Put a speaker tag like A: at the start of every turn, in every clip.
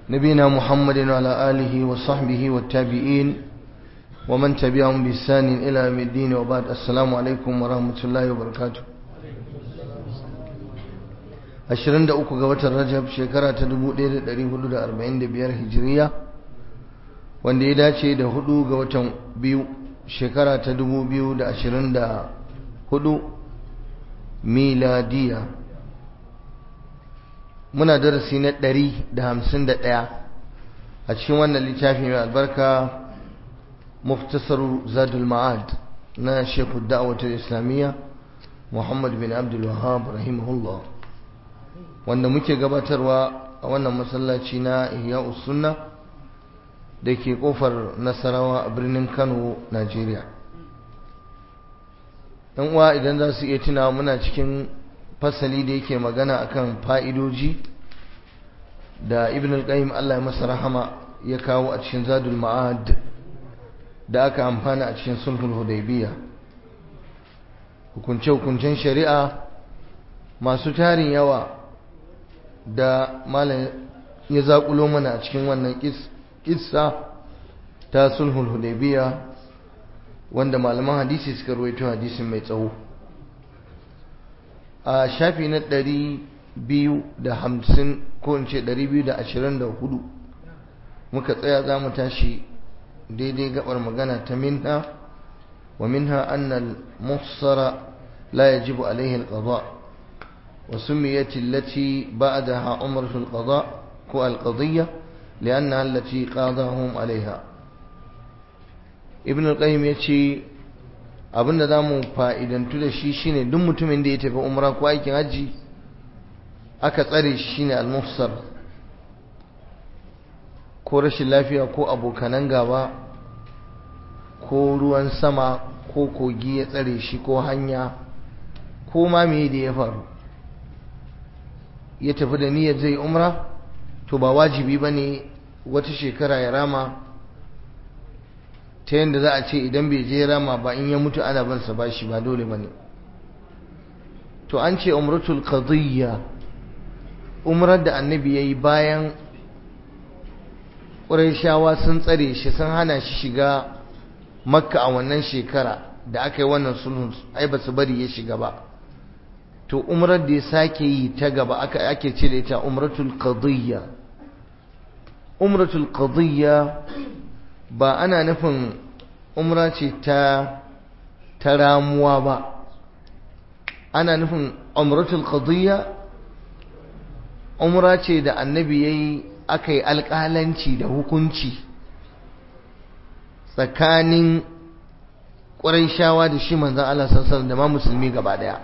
A: نبينا محمد وعلى آله وصحبه والتابعين ومن تبعهم بإحسان إلى يوم الدين وبعد السلام عليكم ورحمة الله وبركاته ashirin da uku ga watan rajab shekara ta dubu ɗaya da ɗari hudu da arba'in da biyar hijiriya wanda ya dace da hudu ga watan biyu shekara ta dubu biyu da ashirin da hudu miladiya muna darasi na ɗari da hamsin da ɗaya a cikin wannan littafi mai albarka muftasaru zadul ma'ad na shekul da'awatar islamiyya muhammad bin abdul wahab rahimahullah wanda muke gabatarwa a wannan masallaci na ihya sunna da ke kofar nasarawa a birnin kano najeriya yan uwa idan za su iya tuna muna cikin fasali da yake magana akan fa'idoji da ibn al-qayyim Allah ya masa rahama ya kawo a cikin zadul ma'ad da aka amfana a cikin sulhul hudaybiya hukunce-hukuncen shari'a masu tarin yawa da malam ya zaƙulo mana a cikin wannan kissa ta sulhul hudaybiya wanda malaman hadisi suka ruwaito hadisin mai tsawo a shafi na ɗari biyu da hamsin ko in ce ɗari biyu da ashirin da hudu muka tsaya za mu tashi daidai gabar magana ta minha wa minha annal muhsara la yajibu alaihi alqada wa sumiyat allati ba'daha umratu alqada ko alqadiyya liannaha allati qadahum alaiha ibn al-qayyim yace abinda zamu fa'idantu da shi shine duk mutumin da ya tafi umra ko aikin haji aka tsare shi shine al-mufsar ko rashin lafiya ko abokanan gaba ko ruwan sama ko kogi ya tsare shi ko hanya ko ma me da ya faru ya tafi da niyyar zai umra to ba wajibi bane wata shekara ya rama ta yadda za a ce idan bai je rama ba in ya mutu ana bansa ba shi ba dole ba ne to an ce umratul qadiyya umrar da annabi ya yi bayan ƙurayshawa sun tsare shi sun hana shi shiga makka a wannan shekara da aka yi wannan sulhun ai ba su bari ya shiga ba to umrar da ya sake yi ta gaba aka ake ce da ita umratul qadiyya umratul qadiyya ba ana nufin umra ce ta ta ramuwa ba ana nufin umratul qadiyya umra ce da annabi yayi aka yi alƙalanci da hukunci tsakanin ƙurayshawa da shi manzon Allah sallallahu da ma musulmi gaba daya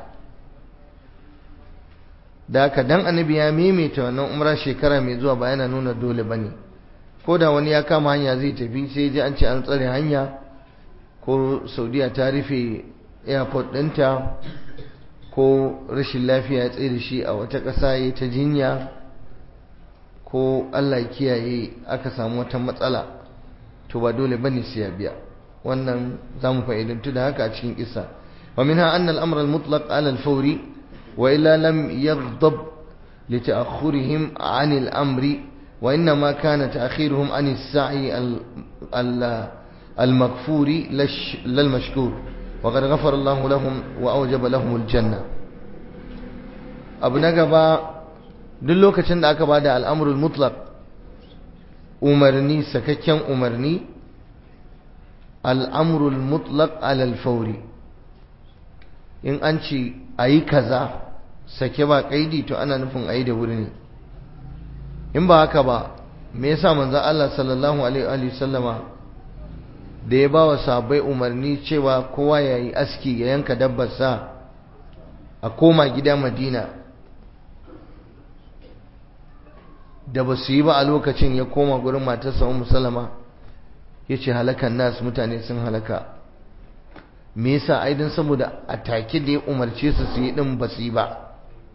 A: da haka dan annabi ya maimaita wannan umra shekara mai zuwa ba yana nuna dole bane ko da wani ya kama hanya zai tafi sai ji an ce an tsare hanya ko saudiya ta rufe airport ɗinta ko rashin lafiya ya tsaye da shi a wata ƙasa ya ta jinya ko allah kiyaye aka samu wata matsala to ba dole bane sai ya biya wannan za mu fa'idantu da haka a cikin isa wa minha anna al-amr al-mutlaq ala al-fawri wa illa lam yaghdab li ta'akhurihim 'an al-amri وإنما كان تأخيرهم عن السعي المغفور للمشكور وقد غفر الله لهم وأوجب لهم الجنة abu na gaba duk lokacin da aka bada al'amurul mutlaq umarni sakakken umarni al'amurul mutlaq alal fauri in an ce a yi kaza sake ba kaidi to ana nufin a yi da wuri ne in ba haka ba me yasa manzon Allah sallallahu alaihi wa sallama da ya bawa sahabbai umarni cewa kowa ya yi aski ya yanka dabbar sa a koma gida Madina da ba su yi ba a lokacin ya koma gurin matarsa Ummu Salama yace halakan nas mutane sun halaka me yasa aidan saboda a take da ya umarce su su yi din ba su yi ba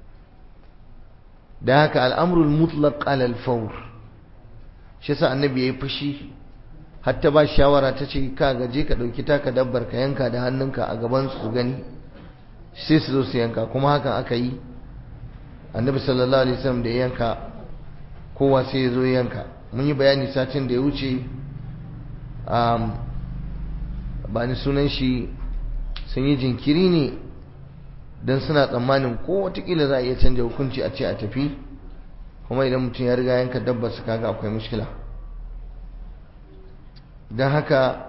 A: da haka al'amrul mutlaq alal fawr shi sa annabi yayi fushi hatta ba shawara ta ce ka gaje ka dauki taka dabbar ka yanka da hannunka a gaban su gani sai su zo su yanka kuma hakan aka yi annabi sallallahu alaihi wasallam da yanka kowa sai ya zo yanka mun yi bayani satin da ya wuce ba ni sunan shi sun yi jinkiri ne don suna tsammanin ko watakila za a iya canja hukunci a ce a tafi kuma idan mutum ya riga yanka dabba su kaga akwai mushkila don haka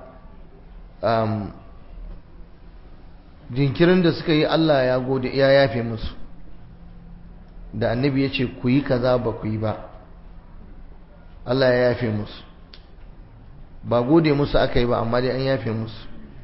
A: jinkirin da suka yi Allah ya gode ya yafe musu da annabi ya ce ku yi kaza ba ku yi ba Allah ya yafe musu ba gode musu aka yi ba amma dai an yafe musu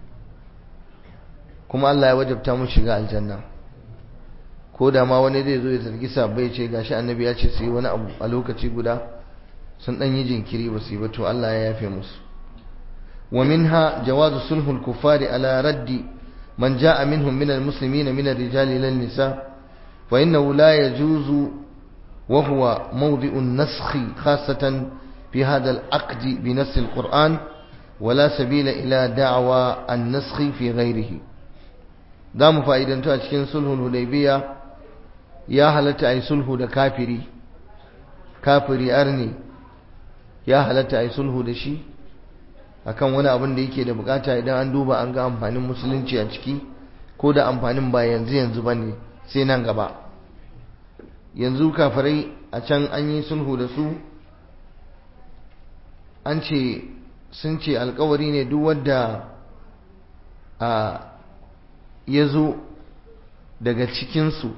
A: kuma Allah ya wajabta mu shiga aljanna ko da ma wani zai zo ya zargi sabbai ce gashi annabi ya ce su yi wani abu a lokaci guda sun dan yi jinkiri ba su yi ba to Allah ya yafe musu wa minha jawazu sulhul kufari ala raddi man jaa minhum min almuslimin min ar-rijali lil nisa fa innahu la yajuzu wa huwa mawdi'u an-nasakh khassatan fi hadha al-aqd bi nass al-Qur'an ولا سبيل إلى دعوى النسخ في غيره za mu fa'idantu a cikin sulhun hudaybiya ya halatta a yi sulhu da kafiri kafiri arni ya halatta a yi sulhu da shi akan wani abin da yake da bukata idan an duba an ga amfanin musulunci a ciki ko da amfanin ba yanzu yanzu ba ne sai nan gaba yanzu kafirai a can an yi sulhu da su an ce sun ce alkawari ne duk wadda a ya zo daga cikinsu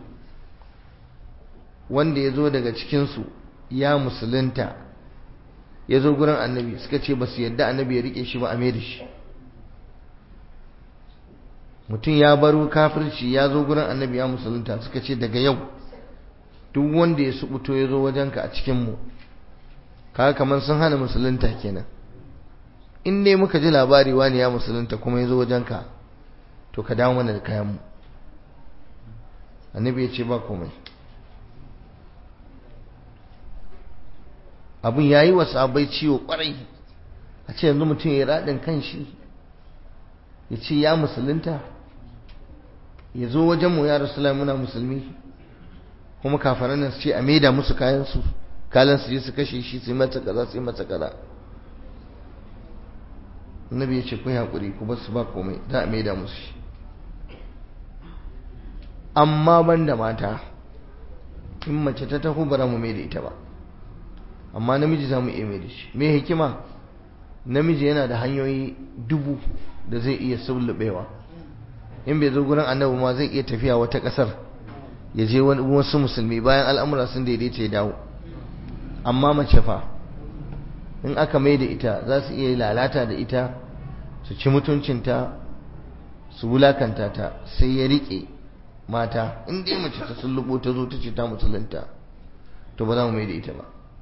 A: wanda ya zo daga cikinsu ya musulunta ya zo gurin annabi suka ce ba su yadda annabi ya rike shi ba a mai da shi mutum ya baro kafirci ya zo gurin annabi ya musulunta suka ce daga yau duk wanda ya subuto ya zo wajenka a cikinmu kaga kamar sun hana musulunta kenan in ne muka ji labari wani ya musulunta kuma ya zo wajenka to ka dawo mana da kayanmu annabi ya ce ba komai abin ya yi wa sabai ciwo kwarai a ce yanzu mutum ya raɗin kan shi ya ce ya musulunta ya zo wajenmu ya rasu muna musulmi kuma kafaran nan su ce a maida musu kayansu kalan su je su kashe shi su yi mata kaza su yi mata kaza annabi ya ce ku haƙuri ku basu ba komai za a maida musu shi amma ban da mata in mace ta taho bara mu mai da ita ba amma namiji za mu iya mai da shi me hikima namiji yana da hanyoyi dubu da zai iya sullubewa in bai zo gurin annabi ma zai iya tafiya wata ƙasar ya je wasu musulmi bayan al'amura sun daidaita ya dawo amma mace fa in aka mai da ita za su iya lalata da ita su ci mutuncinta su wulakanta ta sai ya riƙe mata in dai mace ta sullubo ta zo ta ce ta musulunta to ba za mu mai da ita ba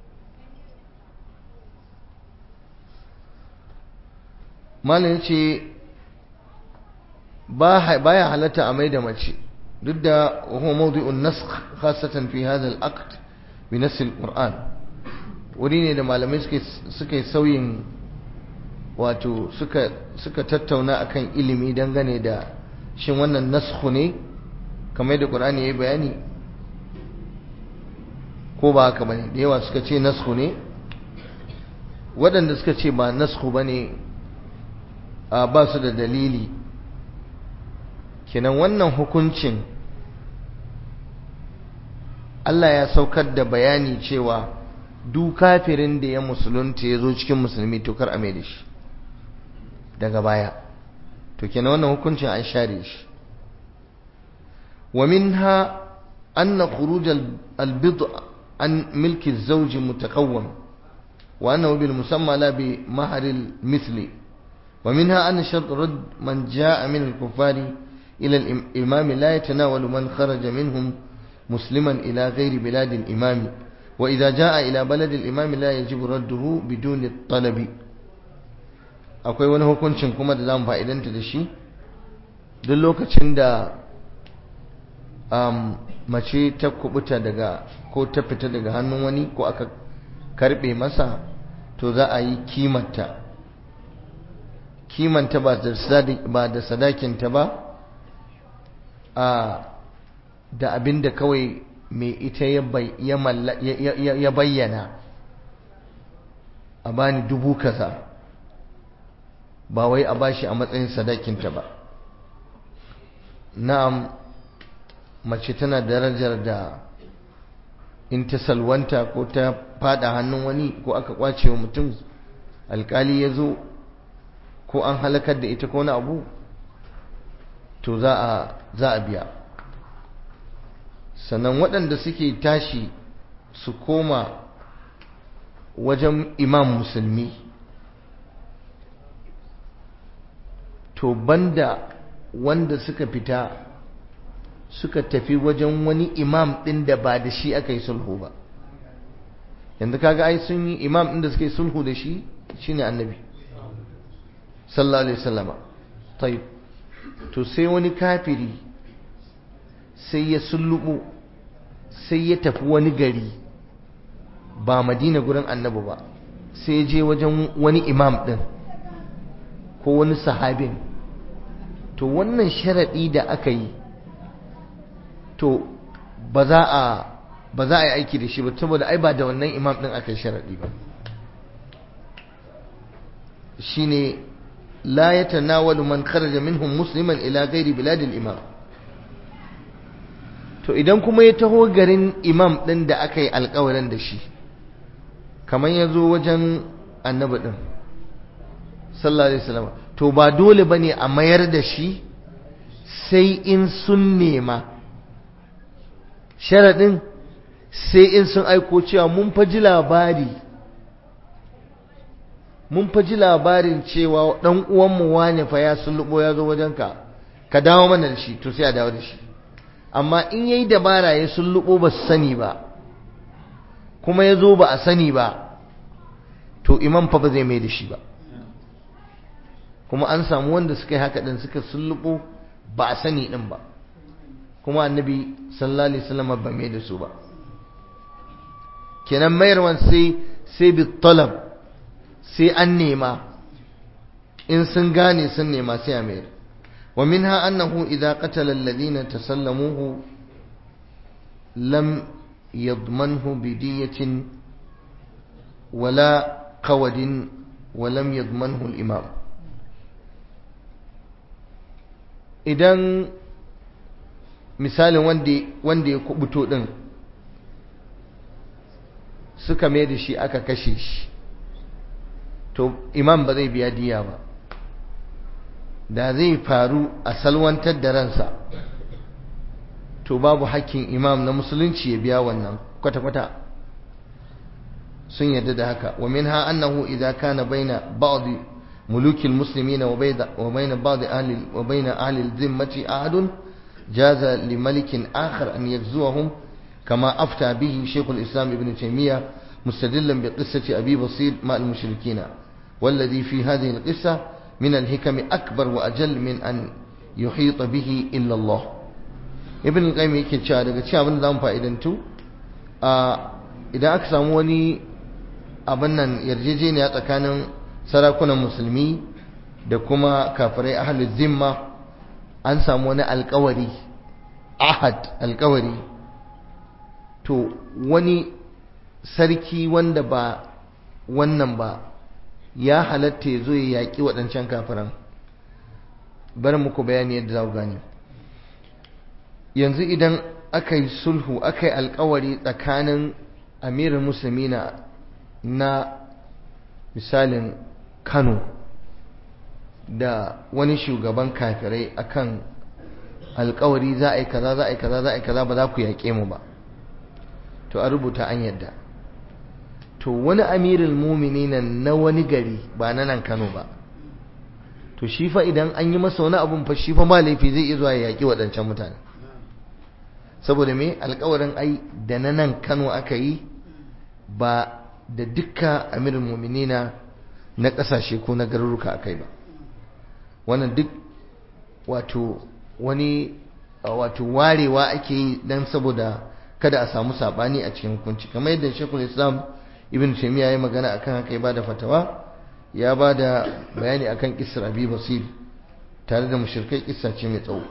A: malam ya ce baya halatta a mai da mace duk da huwa mawdi'un nasakh khasatan fi hadha al-aqd bi nass al-Qur'an wuri ne da malamai suka yi sauyin wato suka tattauna akan ilimi dangane da shin wannan naskhu ne kamar da Qur'ani yayi bayani ko ba haka bane da yawa suka ce naskhu ne waɗanda suka ce ba naskhu bane a ba su da dalili kenan wannan hukuncin Allah ya saukar da bayani cewa duk kafirin da ya musulunta ya zo cikin musulmi to kar a mai da shi daga baya to kenan wannan hukuncin an share shi wa minha anna khuruj al-bid an milki az-zawj mutakawwam wa annahu bil musamma la bi mahr al-mithli wa minha anna shart rad man jaa min al-kuffari ila al-imam la yatanawalu man kharaja minhum musliman ila ghairi bilad al-imam وإذا جاء إلى بلد الإمام لا يجب رده بدون الطلب akwai wani hukuncin kuma da zamu fa'idanta da shi duk lokacin da mace ta kubuta daga ko ta fita daga hannun wani ko aka karbe masa to za a yi kimanta kimanta ba da sadakinta ba a da abin da kawai mai ita ya bayyana a bani dubu kaza ba wai a bashi a matsayin sadakinta ba na'am mace tana darajar da in ta salwanta ko ta fada hannun wani ko aka kwace wa mutum alkali ya zo ko an halakar da ita ko na abu to za a za a biya sannan waɗanda suke tashi su koma wajen imam musulmi to banda wanda suka fita suka tafi wajen wani imam ɗin da ba da shi aka yi sulhu ba yanzu kaga ai sun yi imam ɗin da suka yi sulhu da shi shine annabi sallallahu alaihi wasallama tayyib to sai wani kafiri sai ya sullubu sai ya tafi wani gari ba madina gurin annabi ba sai je wajen wani imam ɗin ko wani sahabin to wannan sharaɗi da aka yi to ba za a ba za a yi aiki da shi ba saboda ai ba da wannan imam ɗin aka yi sharaɗi ba shine la yatanawalu man kharaja minhum musliman ila ghairi biladil imam to idan kuma ya taho garin imam ɗin da aka yi alkawarin da shi kamar ya zo wajen annabi ɗin sallallahu alaihi wasallam to ba dole ba ne a mayar da shi sai in sun nema sharaɗin sai in sun aiko cewa mun faji labari mun faji labarin cewa ɗan uwanmu wane fa ya sulluɓo ya zo wajenka ka dawo mana da shi to sai a dawo da shi amma in yayi dabara ya sulluɓo ba su sani ba kuma ya zo ba a sani ba to imam fa ba zai mai da shi ba kuma an samu wanda suka yi haka din suka sulluɓo ba a sani din ba kuma annabi sallallahu alaihi wasallam ba mai da su ba kenan mayarwan sai sai bi talab sai an nema in sun gane sun nema sai a mayar wa minha annahu idza qatala alladhina tasallamuhu lam yadmanhu bidiyatin wala qawadin ولم يضمنه الإمام idan misalin wanda ya kubuto din suka mai da shi aka kashe shi to imam ba zai biya diya ba da zai faru a salwantar da ransa to babu hakkin imam na musulunci ya biya wannan kwata-kwata sun yarda da haka wa minha annahu idza kana baina ba'd ملوك المسلمين وبين بعض أهل وبين أهل الذمة أحد جاز لملك آخر أن يغزوهم كما أفتى به شيخ الإسلام ابن تيمية مستدلا بقصة أبي بصير مع المشركين والذي في هذه القصة من الحكم أكبر وأجل من أن يحيط به إلا الله ابن القيم yake cewa daga cewa abin da zamu fa'idantu idan aka samu wani abin nan yarjejeniya tsakanin sarakunan musulmi da kuma kafirai ahlul zimma an samu wani alkawari ahad alkawari to wani sarki wanda ba wannan ba ya halatta ya zo ya yaƙi waɗancan kafiran bari muku bayani yadda za ku gane yanzu idan aka yi sulhu aka yi alkawari tsakanin amirin musulmi na misalin kano da wani shugaban kafirai akan alkawari za a yi kaza za a yi kaza za a yi kaza ba za ku yaƙe mu ba to a rubuta an yadda to wani amirin mumini na wani gari ba na nan kano ba to shi fa idan an yi masa wani abun fa shi fa ma laifi zai iya zuwa ya yaƙi waɗancan mutane saboda me alkawarin ai da na nan kano aka yi ba da dukkan amirin muminina na ƙasashe ko na garuruka aka yi ba wannan duk wato wani wato warewa ake yi don saboda kada a samu saɓani a cikin hukunci kamar yadda shekul islam ibn taimiyya ya magana akan haka ya bada fatawa ya bada bayani akan kisar abi basir tare da mushrikai kissa ce mai tsawo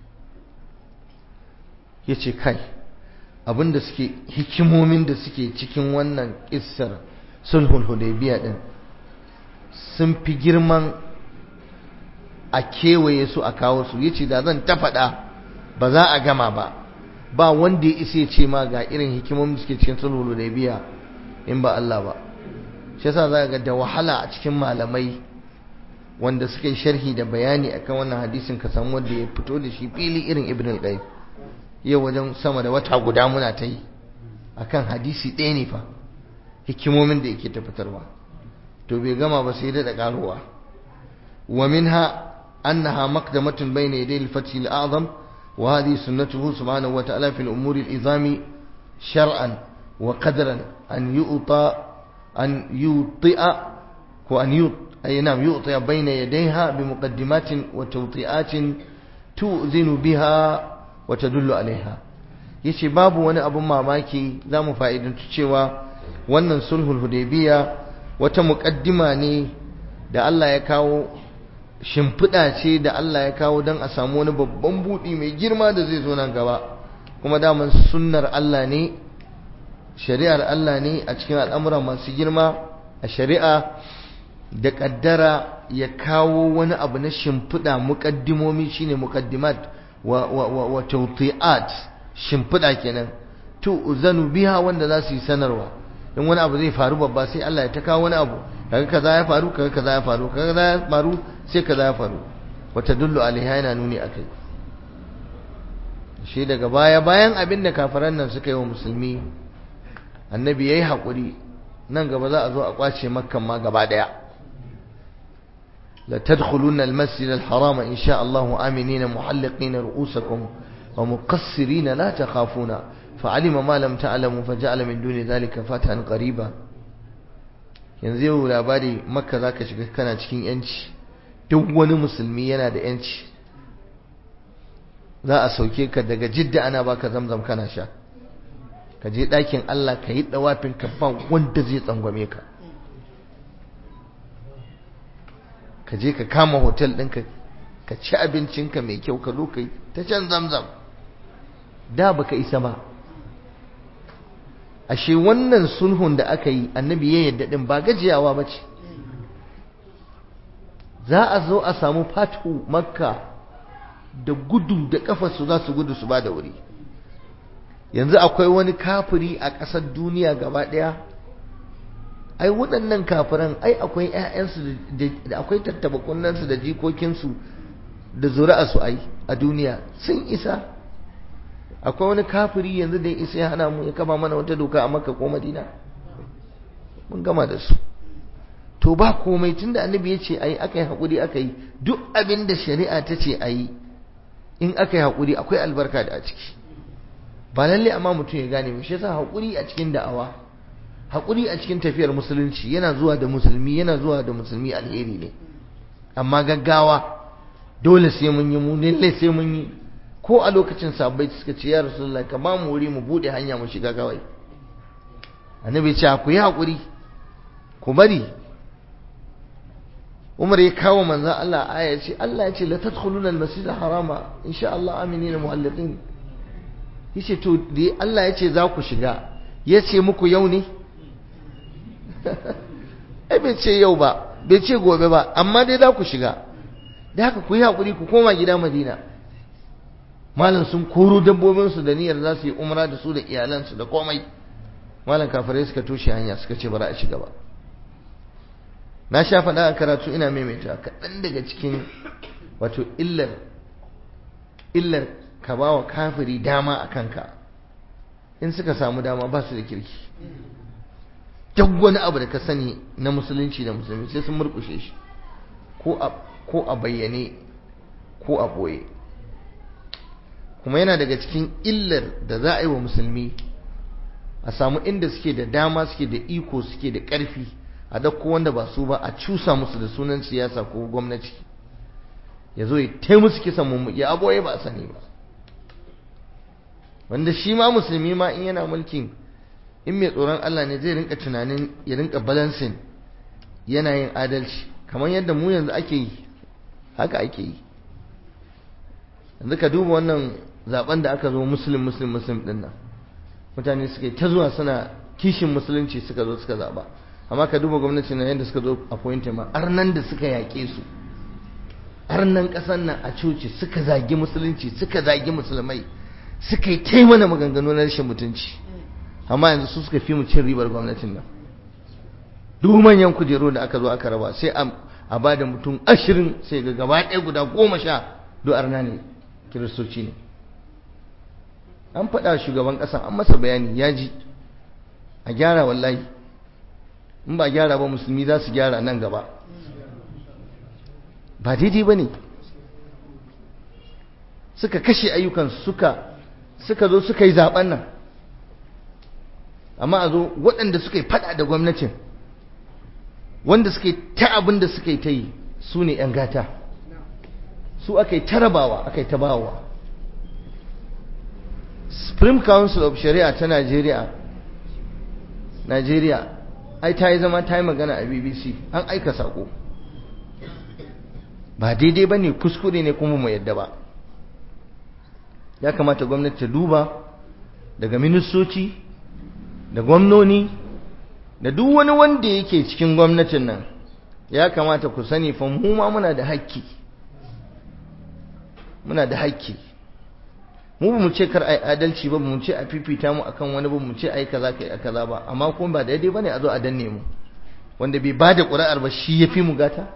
A: ya ce kai abinda suke hikimomin da suke cikin wannan kissar sulhul hudaybiya din sun fi girman a kewaye su a kawo su yace da zan ta faɗa ba za a gama ba ba wanda ya isa ya ce ma ga irin hikimomin da suke cikin sulhul hudaybiya in ba Allah ba shi yasa za ga da wahala a cikin malamai wanda suka yi sharhi da bayani akan wannan hadisin ka samu wanda ya fito da shi fili irin ibn al-qayyim yau wajen sama da wata guda muna ta yi akan hadisi ɗaya ne fa hikimomin da yake tabbatarwa to bai gama ba sai da karuwa wa minha annaha maqdamatun bayna yaday al-fath al-a'zam wa hadhihi sunnatuhu subhanahu wa ta'ala fi al-umur al-izami shar'an wa qadran an yu'ta an yuti'a ko an yu'ta أي نعم يؤطي بين يديها بمقدمات وتوطئات تؤذن بها وتدل عليها yace babu wani abun mamaki za mu fa'idantu cewa wannan sulhul hudaybiya wata muƙaddima ne da Allah ya kawo shimfiɗa ce da Allah ya kawo don a samu wani babban buɗi mai girma da zai zo nan gaba kuma daman sunnar Allah ne shari'ar Allah ne a cikin al'amura masu girma a shari'a da kaddara ya kawo wani abu na shimfiɗa muƙaddimomi shine muƙaddimat wa wa wa, wa tawti'at shimfiɗa kenan to uzanu biha wanda za su yi sanarwa in wani abu zai faru babba sai Allah ya ta kawo wani abu kaga kaza ya faru kaga kaza ya faru kaga kaza ya faru sai kaza ya faru wa tadullu alaiha yana nuni akai shi daga baya bayan abin da kafiran nan suka yi wa musulmi annabi yayi hakuri nan gaba za a zo a kwace makkan ma gaba daya لتدخلن المسجد الحرام إن شاء الله آمنين محلقين رؤوسكم ومقصرين لا تخافون فعلم ما لم تعلموا فجعل من دون ذلك فتحا قريبا yanzu labari makka za ka shiga kana cikin yanci duk wani musulmi yana da yanci za a sauke ka daga jidda ana baka zamzam kana sha ka je ɗakin Allah ka yi ɗawafin ka ba wanda zai tsangwame ka ka je ka kama hotel ɗinka ka ci abincinka mai kyau ka zo ka yi ta can zamzam da baka isa ba ashe wannan sulhun da aka yi annabi ya yadda din ba gajiyawa ba ce za a zo a samu fatu makka da gudu da kafarsu za su gudu su ba da wuri yanzu akwai wani kafiri a ƙasar duniya gaba ɗaya ai waɗannan kafiran ai akwai ƴaƴansu da akwai tattaba kunnansu da jikokinsu da zuri'arsu ai a duniya sun isa akwai wani kafiri yanzu da ya isa ya hana mu ya kama mana wata doka a makka ko madina mun gama da su to ba komai tunda annabi ya ce ayi aka yi haƙuri aka yi duk abin da shari'a ta ce ayi in aka yi haƙuri akwai albarka da a ciki ba lalle amma mutum ya gane mu shi yasa haƙuri a cikin da'awa haƙuri a cikin tafiyar musulunci yana zuwa da musulmi yana zuwa da musulmi alheri ne amma gaggawa dole sai mun yi mu lalle sai mun yi ko a lokacin sabbai suka ce ya rasulullah ka ba mu wuri mu bude hanya mu shiga kawai annabi ce ku yi haƙuri ku bari Umar ya kawo manzon Allah aya ce Allah ya ce la tadkhuluna al-masjid harama insha Allah aminina muhalliqin yace to dai Allah ya ce za ku shiga yace muku yau ne ai bai ce yau ba bai ce gobe ba amma dai za ku shiga da haka ku yi haƙuri ku koma gida Madina malam sun koro dabbobinsu da niyyar za su yi umra da su da iyalansu da komai malam kafirai suka toshe hanya suka ce bara a shiga ba na sha faɗa a karatu ina maimaita kaɗan daga cikin wato illar illar ka ba wa kafiri dama a kanka in suka samu dama ba su da kirki duk wani abu da ka sani na musulunci da musulmi sai sun murkushe shi ko a bayyane ko a ɓoye kuma yana daga cikin illar da za a yi wa musulmi a samu inda suke da dama suke da iko suke da ƙarfi a dauko wanda ba su ba a cusa musu da sunan siyasa ko gwamnati ya zo ya tai musu kisan mummuki ya aboye ba a sani ba wanda shi ma musulmi ma in yana mulkin in mai tsoron Allah ne zai rinka tunanin ya rinka balancing yana yin adalci kamar yadda mu yanzu ake yi haka ake yi yanzu ka duba wannan zaben da aka zo muslim muslim muslim din nan mutane suka ta zuwa suna kishin musulunci suka zo suka zaba amma ka duba gwamnati na yadda suka zo appointed ma arnan da suka yaƙe su arnan ƙasar nan a coci suka zagi musulunci suka zagi musulmai suka yi ta mana maganganu na rashin mutunci amma yanzu su suka fi mu cin ribar gwamnatin nan duk manyan kujeru da aka zo aka raba sai a ba da mutum ashirin sai ga gaba ɗaya guda goma sha duk arna ne kiristoci ne an faɗa shugaban ƙasa an masa bayani ya ji a gyara wallahi in ba gyara ba musulmi za su gyara nan gaba ba daidai ba ne suka kashe ayyukan suka suka zo suka yi zaben nan amma a zo waɗanda suka yi faɗa da gwamnatin wanda suka yi ta abin da suka yi ta yi su ne 'yan gata su aka yi tarabawa aka yi tabawa supreme council of shari'a ta nigeria nigeria ai ta yi zama ta yi magana a bbc an aika sako ba daidai ba ne kuskure ne kuma mu yadda ba ya kamata gwamnati ta duba daga ministoci da gwamnoni da duk wani wanda yake cikin gwamnatin nan ya kamata ku sani fa mu ma muna da haƙƙi muna da haƙƙi mu ba mu ce kar ai adalci ba mu ce a fifita mu akan wani ba mu ce ai kaza kai kaza ba amma kuma ba daidai bane a zo a danne mu wanda bai bada ƙuri'ar ba shi yafi mu gata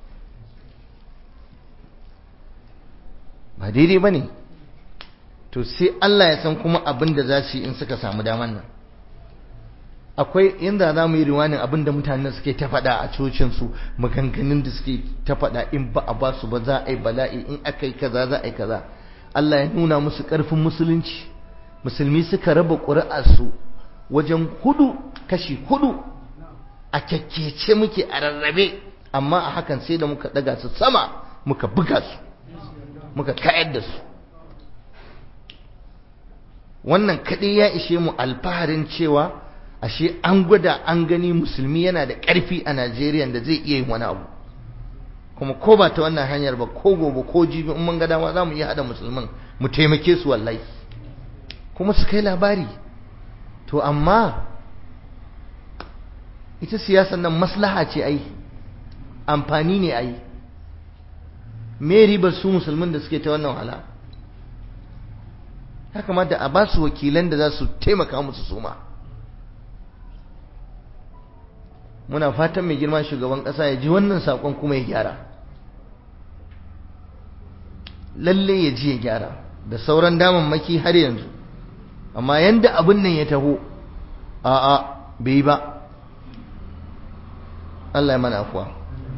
A: ba daidai bane to sai Allah ya san kuma abin da za su yi in suka samu daman nan akwai inda za mu yi riwanin abin da mutanen suke ta faɗa a cocinsu maganganun da suke ta faɗa in ba a ba su ba za a yi bala'i in aka yi kaza za a yi kaza Allah ya nuna musu ƙarfin musulunci musulmi suka raba ƙuri'arsu wajen hudu kashi hudu a kyakkece muke a rarrabe amma a hakan sai da muka ɗaga su sama muka buga su muka kayar da su wannan kaɗai ya ishe mu alfaharin cewa ashe an gwada an gani musulmi yana da ƙarfi a Najeriya da zai iya yin wani abu kuma ko ba ta wannan hanyar ba ko gobe ko jibi in mun ga dama za mu iya haɗa musulmin mu taimake su wallahi kuma su kai labari to amma ita siyasar nan maslaha ce ai amfani ne ai me ribar su musulmin da suke ta wannan wahala ya kamata a ba su wakilan da za su taimaka musu suma muna fatan mai girma shugaban ƙasa ya ji wannan saƙon kuma ya gyara lalle ya ji ya gyara da sauran damammaki har yanzu amma yanda abin nan ya taho a'a bai ba Allah ya mana afuwa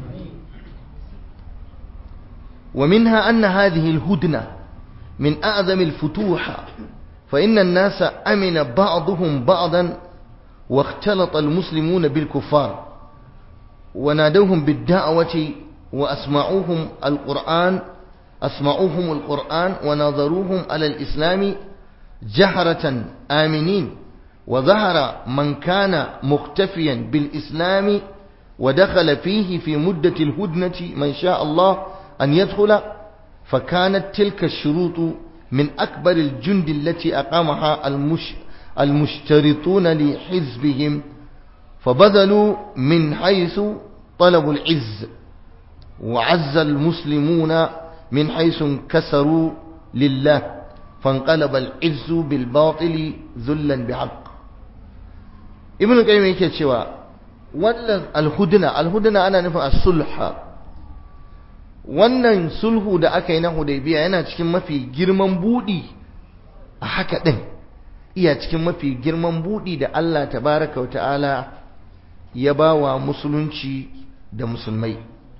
A: ومنها أن هذه الهدنة من أعظم الفتوح فإن الناس أمن بعضهم بعضا واختلط المسلمون بالكفار ونادوهم بالدعوة وأسمعوهم القرآن أسمعوهم القرآن ونظروهم على الإسلام جهرة آمنين وظهر من كان مختفيا بالإسلام ودخل فيه في مدة الهدنة من شاء الله أن يدخل فكانت تلك الشروط من أكبر الجند التي أقامها المش المشترطون لحزبهم فبذلوا من حيث طلبوا العز وعز المسلمون من حيث انكسروا لله فانقلب العز بالباطل ذلا بحق ابن القيم yake cewa wannan alhudna alhudna ana nufin as-sulha wannan sulhu da aka yi na hudaybiya yana cikin mafi girman budi a haka din iya cikin mafi girman budi da Allah tabaraka wa ta'ala ya bawa musulunci da musulmai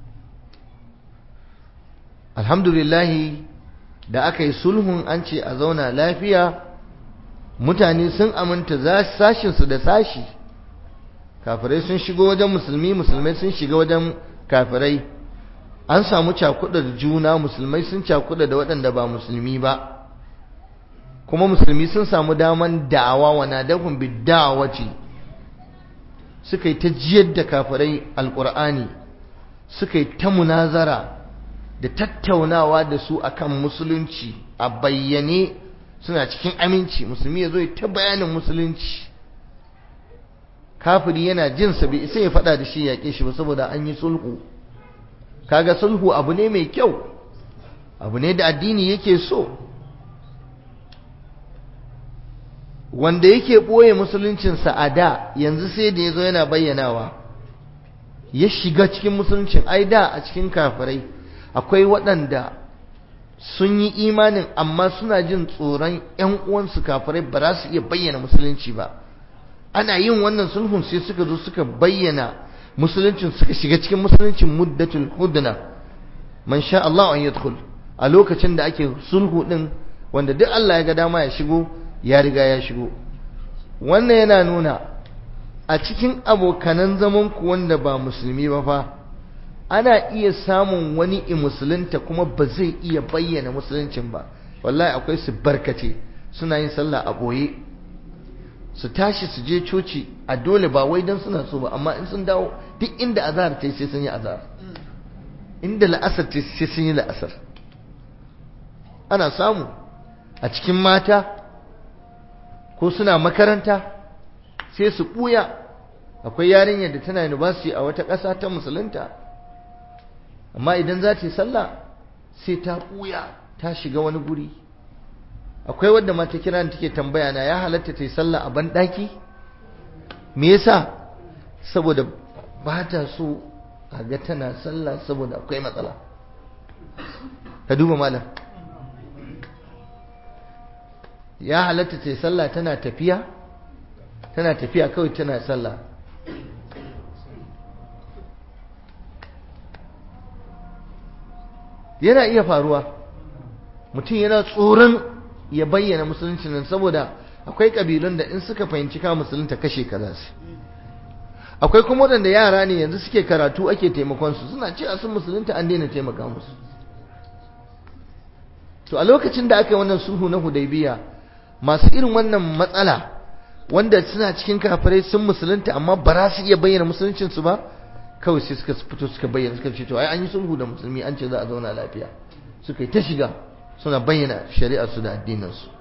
A: alhamdulillahi da aka yi sulhun an ce a zauna lafiya mutane sun aminta sashinsu da sashi kafirai sun shigo wajen musulmi musulmai sun shiga wajen kafirai an samu cakuɗa da juna musulmai sun cakuɗa da waɗanda ba musulmi ba kuma musulmi sun samu daman da'awa wa nadahum bid-da'wati suka yi ta jiyar da kafirai alqur'ani suka yi ta munazara da tattaunawa da su akan musulunci a bayyane suna cikin aminci musulmi ya zo ya ta bayanin musulunci kafiri yana jin sa bai sai ya faɗa da shi yaƙe shi ba saboda an yi sulhu kaga sulhu abu ne mai kyau abu ne da addini yake so wanda yake ɓoye musuluncinsa a da yanzu sai da ya zo yana bayyanawa ya shiga cikin musuluncin ai da a cikin kafirai akwai waɗanda sun yi imanin amma suna jin tsoron ‘yan uwansu kafirai ba za su iya bayyana musulunci ba ana yin wannan sulhun sai suka zo suka bayyana musuluncin suka shiga cikin musuluncin muddatul hudna man sha Allah an yadkhul a lokacin da ake sulhu din wanda duk Allah ya ga dama ya shigo ya riga ya shigo wannan yana nuna a cikin abokanan zaman ku wanda ba musulmi ba fa ana iya samun wani i musulunta kuma ba zai iya bayyana musuluncin ba wallahi akwai su barkace suna yin sallah a boye su tashi su je coci a dole ba wai don suna so ba amma in sun dawo duk inda azhar ta sai sun yi azhar inda la'asar ta sai sun yi la'asar ana samu a cikin mata ko suna makaranta sai su ɓuya akwai yarinyar da tana university a wata ƙasa ta musulunta amma idan za ta yi sallah sai ta ɓuya ta shiga wani guri akwai wadda mata kira take tambaya na ya halatta ta yi sallah a banɗaki me yasa saboda ba ta so a ga tana sallah saboda akwai matsala ka duba malam ya halatta ta yi sallah tana tafiya tana tafiya kawai tana sallah yana iya faruwa mutum yana tsoron ya bayyana musulunci nan saboda akwai kabilun da in suka fahimci ka musulunta kashe ka za su akwai kuma waɗanda yara ne yanzu suke karatu ake taimakon su suna cewa sun musulunta an daina taimaka musu to a lokacin da aka yi wannan sulhu na hudaybiya masu irin wannan matsala wanda suna cikin kafirai sun musulunta amma ba za su iya bayyana musuluncin su ba kawai sai suka fito suka bayyana suka ce to ai an yi sulhu da musulmi an ce za a zauna lafiya suka yi ta shiga suna bayyana shari'ar su da addinin su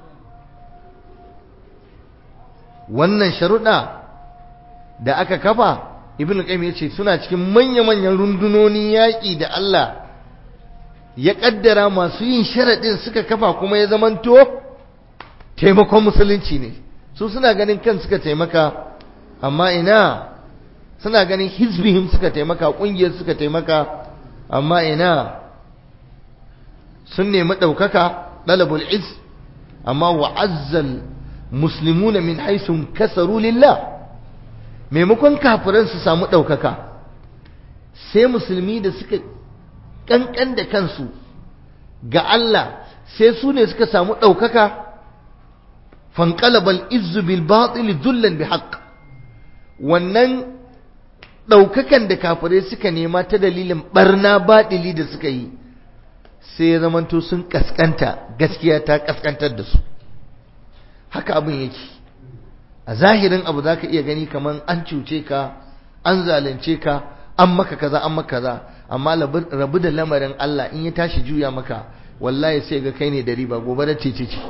A: wannan sharuɗa da aka kafa ibn qayyim yace suna cikin manya-manyan rundunonin yaƙi da Allah ya kaddara masu yin sharadin suka kafa kuma ya zamanto taimakon musulunci ne su suna ganin kan suka taimaka amma ina suna ganin hizbihim suka taimaka kungiyar suka taimaka amma ina sun nemi ɗaukaka ɗalabul iz amma wa'azzal muslimuna min haisun kasaru lillah maimakon kafiran su samu ɗaukaka sai musulmi da suka ƙanƙan da kansu ga Allah sai su ne suka samu ɗaukaka fanqalabal izzu bil batil dhullan bi haqq wannan ɗaukakan da kafirai suka nema ta dalilin barna baɗili da suka yi sai ya zamanto sun kaskanta gaskiya ta kaskantar da su haka abin yake a zahirin abu za ka iya gani kamar an cuce ka an zalunce ka an maka kaza an maka kaza amma rabu da lamarin Allah in ya tashi juya maka wallahi sai ga kai ne da riba gobe da cece ce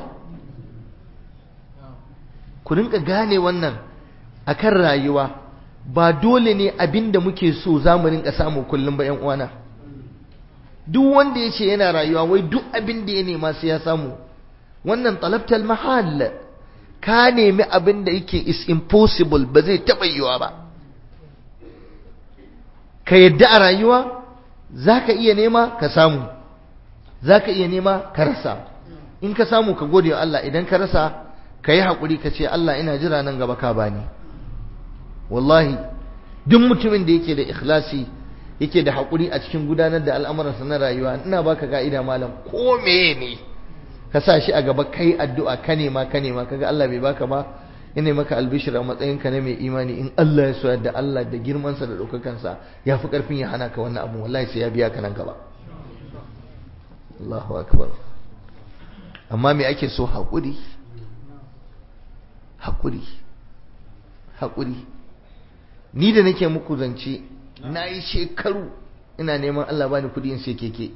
A: ku rinka gane wannan akan rayuwa ba dole ne abin da muke so za mu rinka samu kullum ba 'yan uwana duk wanda ya ce yana rayuwa wai duk abin da ya nema sai ya samu wannan talabtal mahal ka nemi abin da yake is impossible ba zai taɓa yiwa ba ka yadda a rayuwa za ka iya nema ka samu za ka iya nema ka rasa in ka samu ka gode wa Allah idan ka rasa ka yi haƙuri ka ce Allah ina jira nan gaba ka bani wallahi duk mutumin da yake da ikhlasi yake da haƙuri a cikin gudanar da al'amuransa na rayuwa ina baka ka'ida malam ko meye ne ka sa shi a gaba kai addu'a ka nema ka nema kaga Allah bai baka ba ina maka albishir a matsayinka na mai imani in Allah ya so da Allah da girmansa da ɗaukakansa ya fi ƙarfin ya hana ka wannan abu wallahi sai ya biya ka nan gaba Allahu akbar amma me ake so haƙuri haƙuri haƙuri ni da nake muku zance na yi shekaru ina neman Allah bani kuɗi in sai keke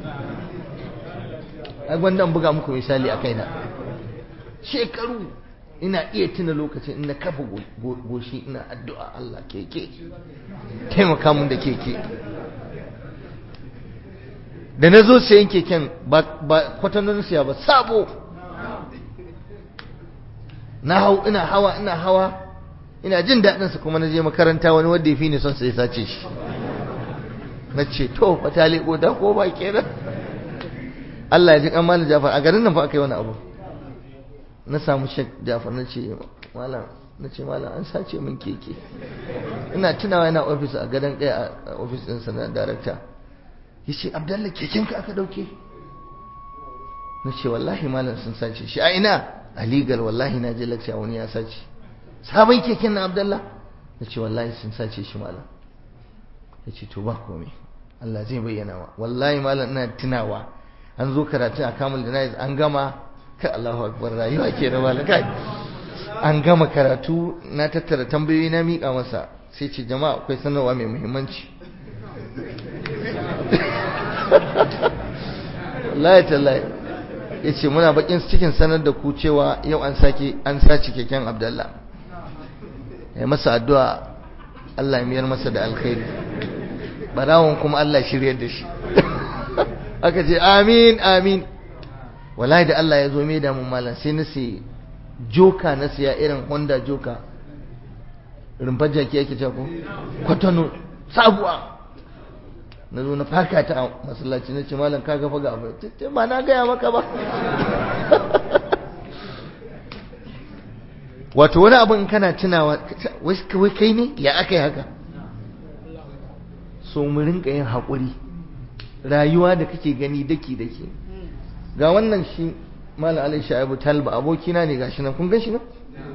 A: ai gwanda buga muku misali a kaina shekaru ina iya tuna lokacin ina kafa goshi ina addu'a Allah keke taimaka mun da keke da na zo sayan keken ba kwatanon siya ba sabo na hau ina hawa ina hawa ina jin daɗinsa kuma na je makaranta wani wanda ya fi ni son sai sace shi na ce to fata leƙo da ko ba kenan Allah ya ji kan malam Jafar a garin nan fa aka yi wani abu na samu shek Jafar na ce malam na ce malam an sace min keke ina tunawa yana ofis a gadon ɗaya a ofis ɗinsa na darakta ya ce abdallah kekenka aka ɗauke na ce wallahi malam sun sace shi a ina a legal wallahi na je lakciya wani ya sace sabon keken na abdallah na ce wallahi sun sace shi malam ya ce to ba komai Allah zai bayyana wa wallahi malam ina tunawa an zo karatu a kamul da an gama kai Allahu akbar rayuwa ke da malam kai an gama karatu na tattara tambayoyi na miƙa masa sai ce jama'a akwai sanarwa mai muhimmanci wallahi tallahi ya ce muna bakin cikin sanar da ku cewa yau an sake an sace keken abdallah ya masa addu'a Allah ya miyar masa da alkhairi barawon kuma Allah shiryar da shi aka ce amin amin wallahi da Allah ya zo mai da mun malam sai na sai joka na siya irin Honda joka rumfar jaki yake ce ko kwatano sabuwa na zo na faka ta a masallaci na ce malam kaga faga abu ce ba na gaya maka ba wato wani abin kana tunawa wai kai ne ya aka yi haka so mu rinka yin haƙuri rayuwa da kake gani daki daki ga wannan shi malam alai sha'ibu talba abokina ne gashi nan kun gan shi nan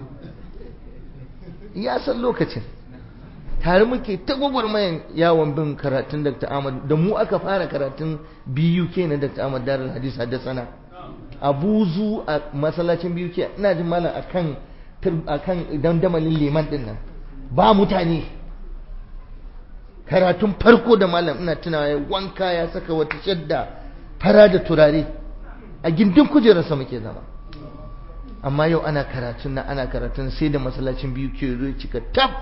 A: ya san lokacin tare muke ta gwagwarmayan yawon bin karatun Dr. Ahmad da mu aka fara karatun BUK na Dr. Ahmad Darul Hadis Haddasana a buzu a masallacin BUK ina jin malam akan akan dandamalin liman din nan ba mutane karatun farko da malam ina tunawa ya wanka ya saka wata shadda fara da turare a gindin kujerarsa muke zama amma yau ana karatun na ana karatun sai da masallacin BUK zai cika tab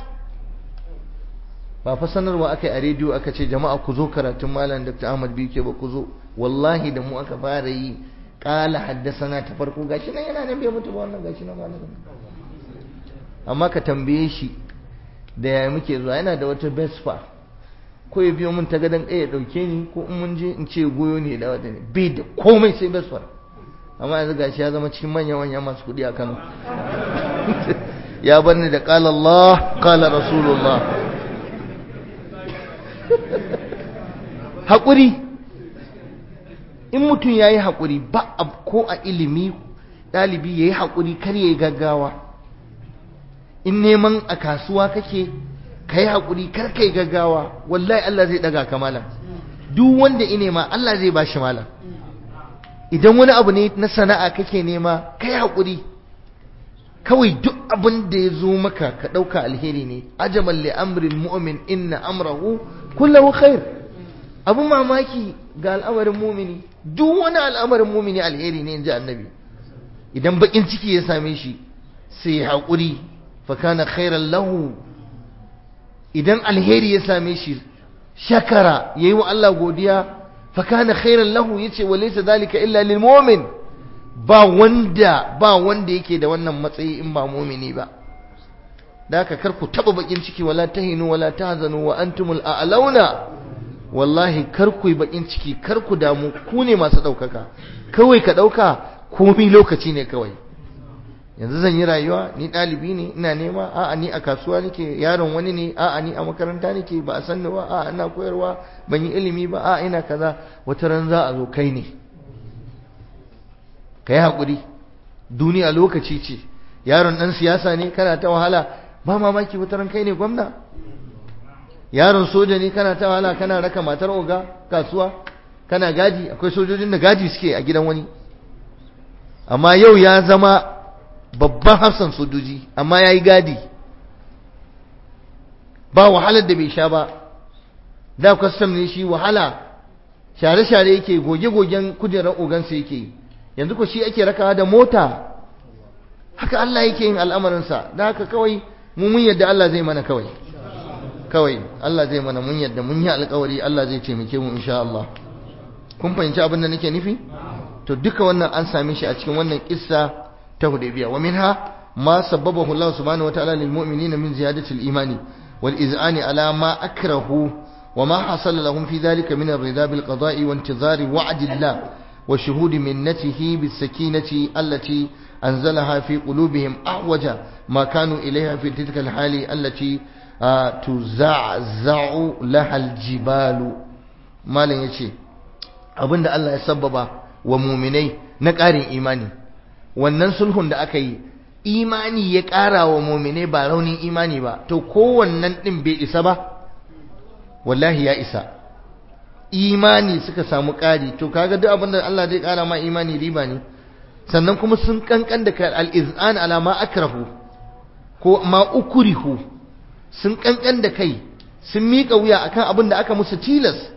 A: ba fa sanarwa aka yi a rediyo aka ce jama'a ku zo karatun malam Dr. Ahmad Bike ba ku zo wallahi da mu aka fara yi kala haddasana ta farko gashi nan yana nan bai mutu ba wannan gashi nan malam amma ka tambaye shi da ya muke zuwa yana da wata Vespa ko ya biyo mun ta gadon ɗaya ya ɗauke ni ko in mun je in ce goyo ne da wata ne bai da komai sai Vespa amma yanzu gashi ya zama cikin manya manya masu kuɗi a Kano ya bar ni da qala Allah qala Rasulullah haƙuri in mutum ya yi haƙuri ba ko a ilimi ɗalibi ya yi haƙuri kar ya yi gaggawa in neman a kasuwa kake ka yi haƙuri kar ka yi gaggawa wallahi Allah zai ɗaga ka malam duk wanda ya nema Allah zai ba shi malam idan wani abu ne na sana'a kake nema ka yi haƙuri kawai duk abin da ya zo maka ka ɗauka alheri ne ajaban li amrin mu'min inna amrahu kullahu khair abun mamaki ga al'amarin mumini duk wani al'amarin mumini alheri ne inji annabi idan bakin ciki ya same shi sai haƙuri fa kana khairan lahu idan alheri ya same shi shakara yayi wa Allah godiya fa kana khairan lahu yace wa laysa zalika illa lil mu'min ba wanda ba wanda yake da wannan matsayi in ba mumini ba da haka kar ku taba bakin ciki wala tahinu wala tahzanu wa antumul a'launa wallahi kar ku yi bakin ciki kar ku damu ku ne masu daukaka kawai ka dauka komai lokaci ne kawai yanzu zan yi rayuwa ni ɗalibi ne ina nema a'a ni a kasuwa nake yaron wani ne a'a ni a makaranta nake ba a san ba a'a ina koyarwa ban yi ilimi ba a'a ina kaza wata ran za a zo kai ne ka yi haƙuri duniya lokaci ce yaron ɗan siyasa ne kana ta wahala ba mamaki wata ran kai ne gwamna yaron soja ne kana ta wahala kana raka matar oga kasuwa kana gadi akwai sojojin da gadi suke a gidan wani amma yau ya zama babban hafsan sojoji amma ya yi gadi ba wahalar da bai sha ba da kwastam ne shi wahala share-share yake goge-gogen kujerar ogansa yake yi yanzu ko shi ake rakawa da mota haka Allah yake yin al'amarinsa da haka kawai mu mun yadda Allah zai mana kawai kawai Allah zai mana mun yadda mun yi alƙawari Allah zai taimake mu insha Allah kun fahimci abin da nake nufi to duka wannan an same shi a cikin wannan kissa ta Hudaybiya wa minha ma sabbabahu Allah subhanahu wa ta'ala lil mu'minina min ziyadati al imani wal iz'ani ala ma akrahu wa ma hasala lahum fi dhalika min ar-ridha bil qada'i wa intizari wa'd Allah wa shuhud minnatihi bis sakinati allati anzalaha fi qulubihim ahwaja ma kanu ilayha fi tilka al hali allati tuzazza'u laha al jibalu malan yace abinda Allah ya sabbaba wa muminai na ƙarin imani wannan sulhun da aka yi imani ya ƙara wa muminai ba raunin imani ba to kowannan ɗin bai isa ba wallahi ya isa imani suka samu ƙari to kaga duk abin da Allah zai ƙara ma imani riba ne sannan kuma sun kankan da kai al-iz'an ala ma akrahu ko ma ukrihu sun kankan da kai sun miƙa wuya akan abin da aka musu tilas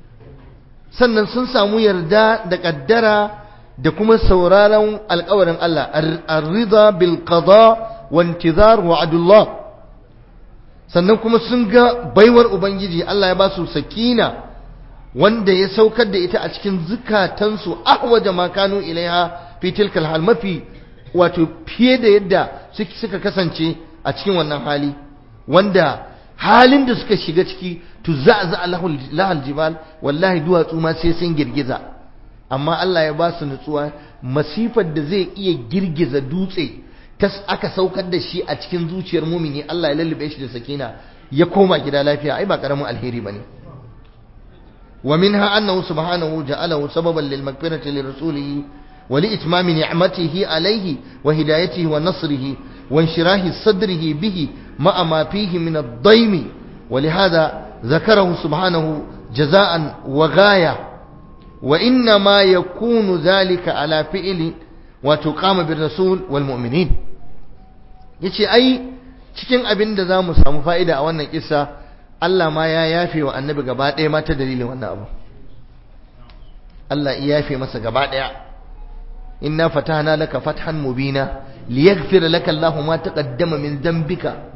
A: sannan sun samu yarda da kaddara da kuma sauraron alkawarin Allah ar-ridha bil qada wa intizar wa'dullah sannan kuma sun ga baiwar ubangiji Allah ya ba su sakina wanda ya saukar da ita a cikin zukatansu ahwaja ma kanu ilaiha fi tilkal hal mafi wato fiye da yadda suka kasance a cikin wannan hali wanda halin da suka shiga ciki tuza'za lahal jibal wallahi duwatsu ma sai sun girgiza amma Allah ya ba su nutsuwa masifar da zai iya girgiza dutse ta aka saukar da shi a cikin zuciyar mumini Allah ya lullube shi da sakina ya koma gida lafiya ai ba karamin alheri bane wa minha annahu subhanahu ja'alahu sababan lil maghfirati li rasulihi wa li itmami ni'matihi alayhi wa hidayatihi wa nasrihi wa inshirahi sadrihi bihi ma'a ma fihi min ad-daym ولهذا ذكره سبحانه جزاء وغاية وإنما يكون ذلك على فعل وتقام بالرسول والمؤمنين yace ai cikin abin da za mu samu fa'ida a wannan kisa Allah ma ya yafe wa annabi gaba ɗaya ma ta dalilin wannan abu Allah ya yafe masa gaba ɗaya inna fatahna laka fathan mubina liyaghfira laka Allahu ma taqaddama min dhanbika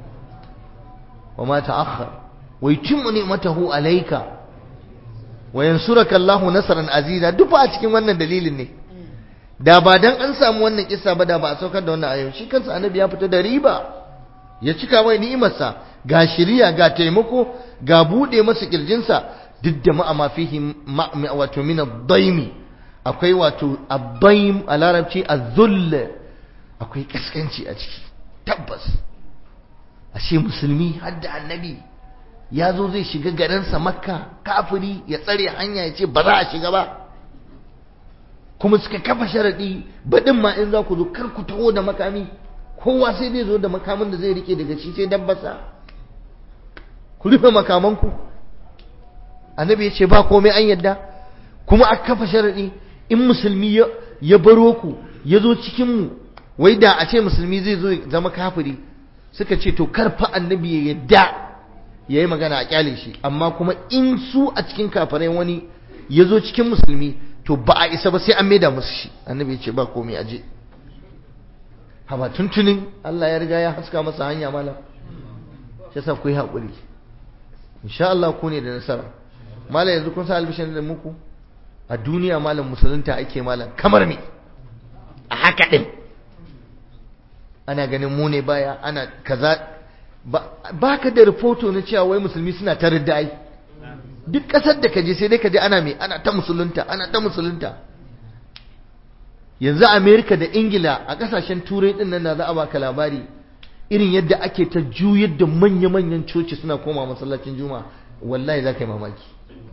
A: wa ma ta'akhkhar ويتم نعمته عليك وينصرك الله نصرا عزيزا duk a cikin wannan dalilin ne da ba dan an samu wannan kissa ba da ba a saukar da wannan ayo shi kansa annabi ya fita da riba ya cika mai ni'imarsa ga shiriya ga taimako ga bude masa kirjinsa duk da ma'a ma fihi wato min ad-daim akwai wato ad-daim a larabci az-zull akwai kaskanci a ciki tabbas ashe musulmi har da annabi ya zo zai shiga garinsa makka kafiri ya tsare hanya ya ce ba za a shiga ba kuma suka kafa sharaɗi baɗin ma in za ku zo kar ku taho da makami kowa sai zai zo da makamin da zai rike daga shi sai dabbasa ku rufe makamanku annabi ya ce ba komai an yadda kuma aka kafa sharaɗi in musulmi ya baro ku ya zo cikinmu wai da a ce musulmi zai zo zama kafiri suka ce to karfa annabi ya yadda ya yi magana a kyale shi amma kuma in su a cikin kafarai wani ya zo cikin musulmi to ba a isa ba sai an maida musu shi annabi ya ce ba komai aje haba tuntunin Allah ya riga ya haska masa hanya malam shi yasa ku yi haƙuri insha Allah ku ne da nasara malam yanzu kun sa albishin da muku a duniya malam musulunta ake malam kamar me a haka din ana ganin mu ne baya ana kaza ba ka da rahoto na cewa wai musulmi suna ta ai duk ƙasar da ka je sai dai ka je ana mai ana ta musulunta ana ta musulunta yanzu amerika da ingila a ƙasashen turai ɗin nan na za a baka labari irin yadda ake ta juyar da manya-manyan coci suna koma masallacin juma'a wallahi za ka yi mamaki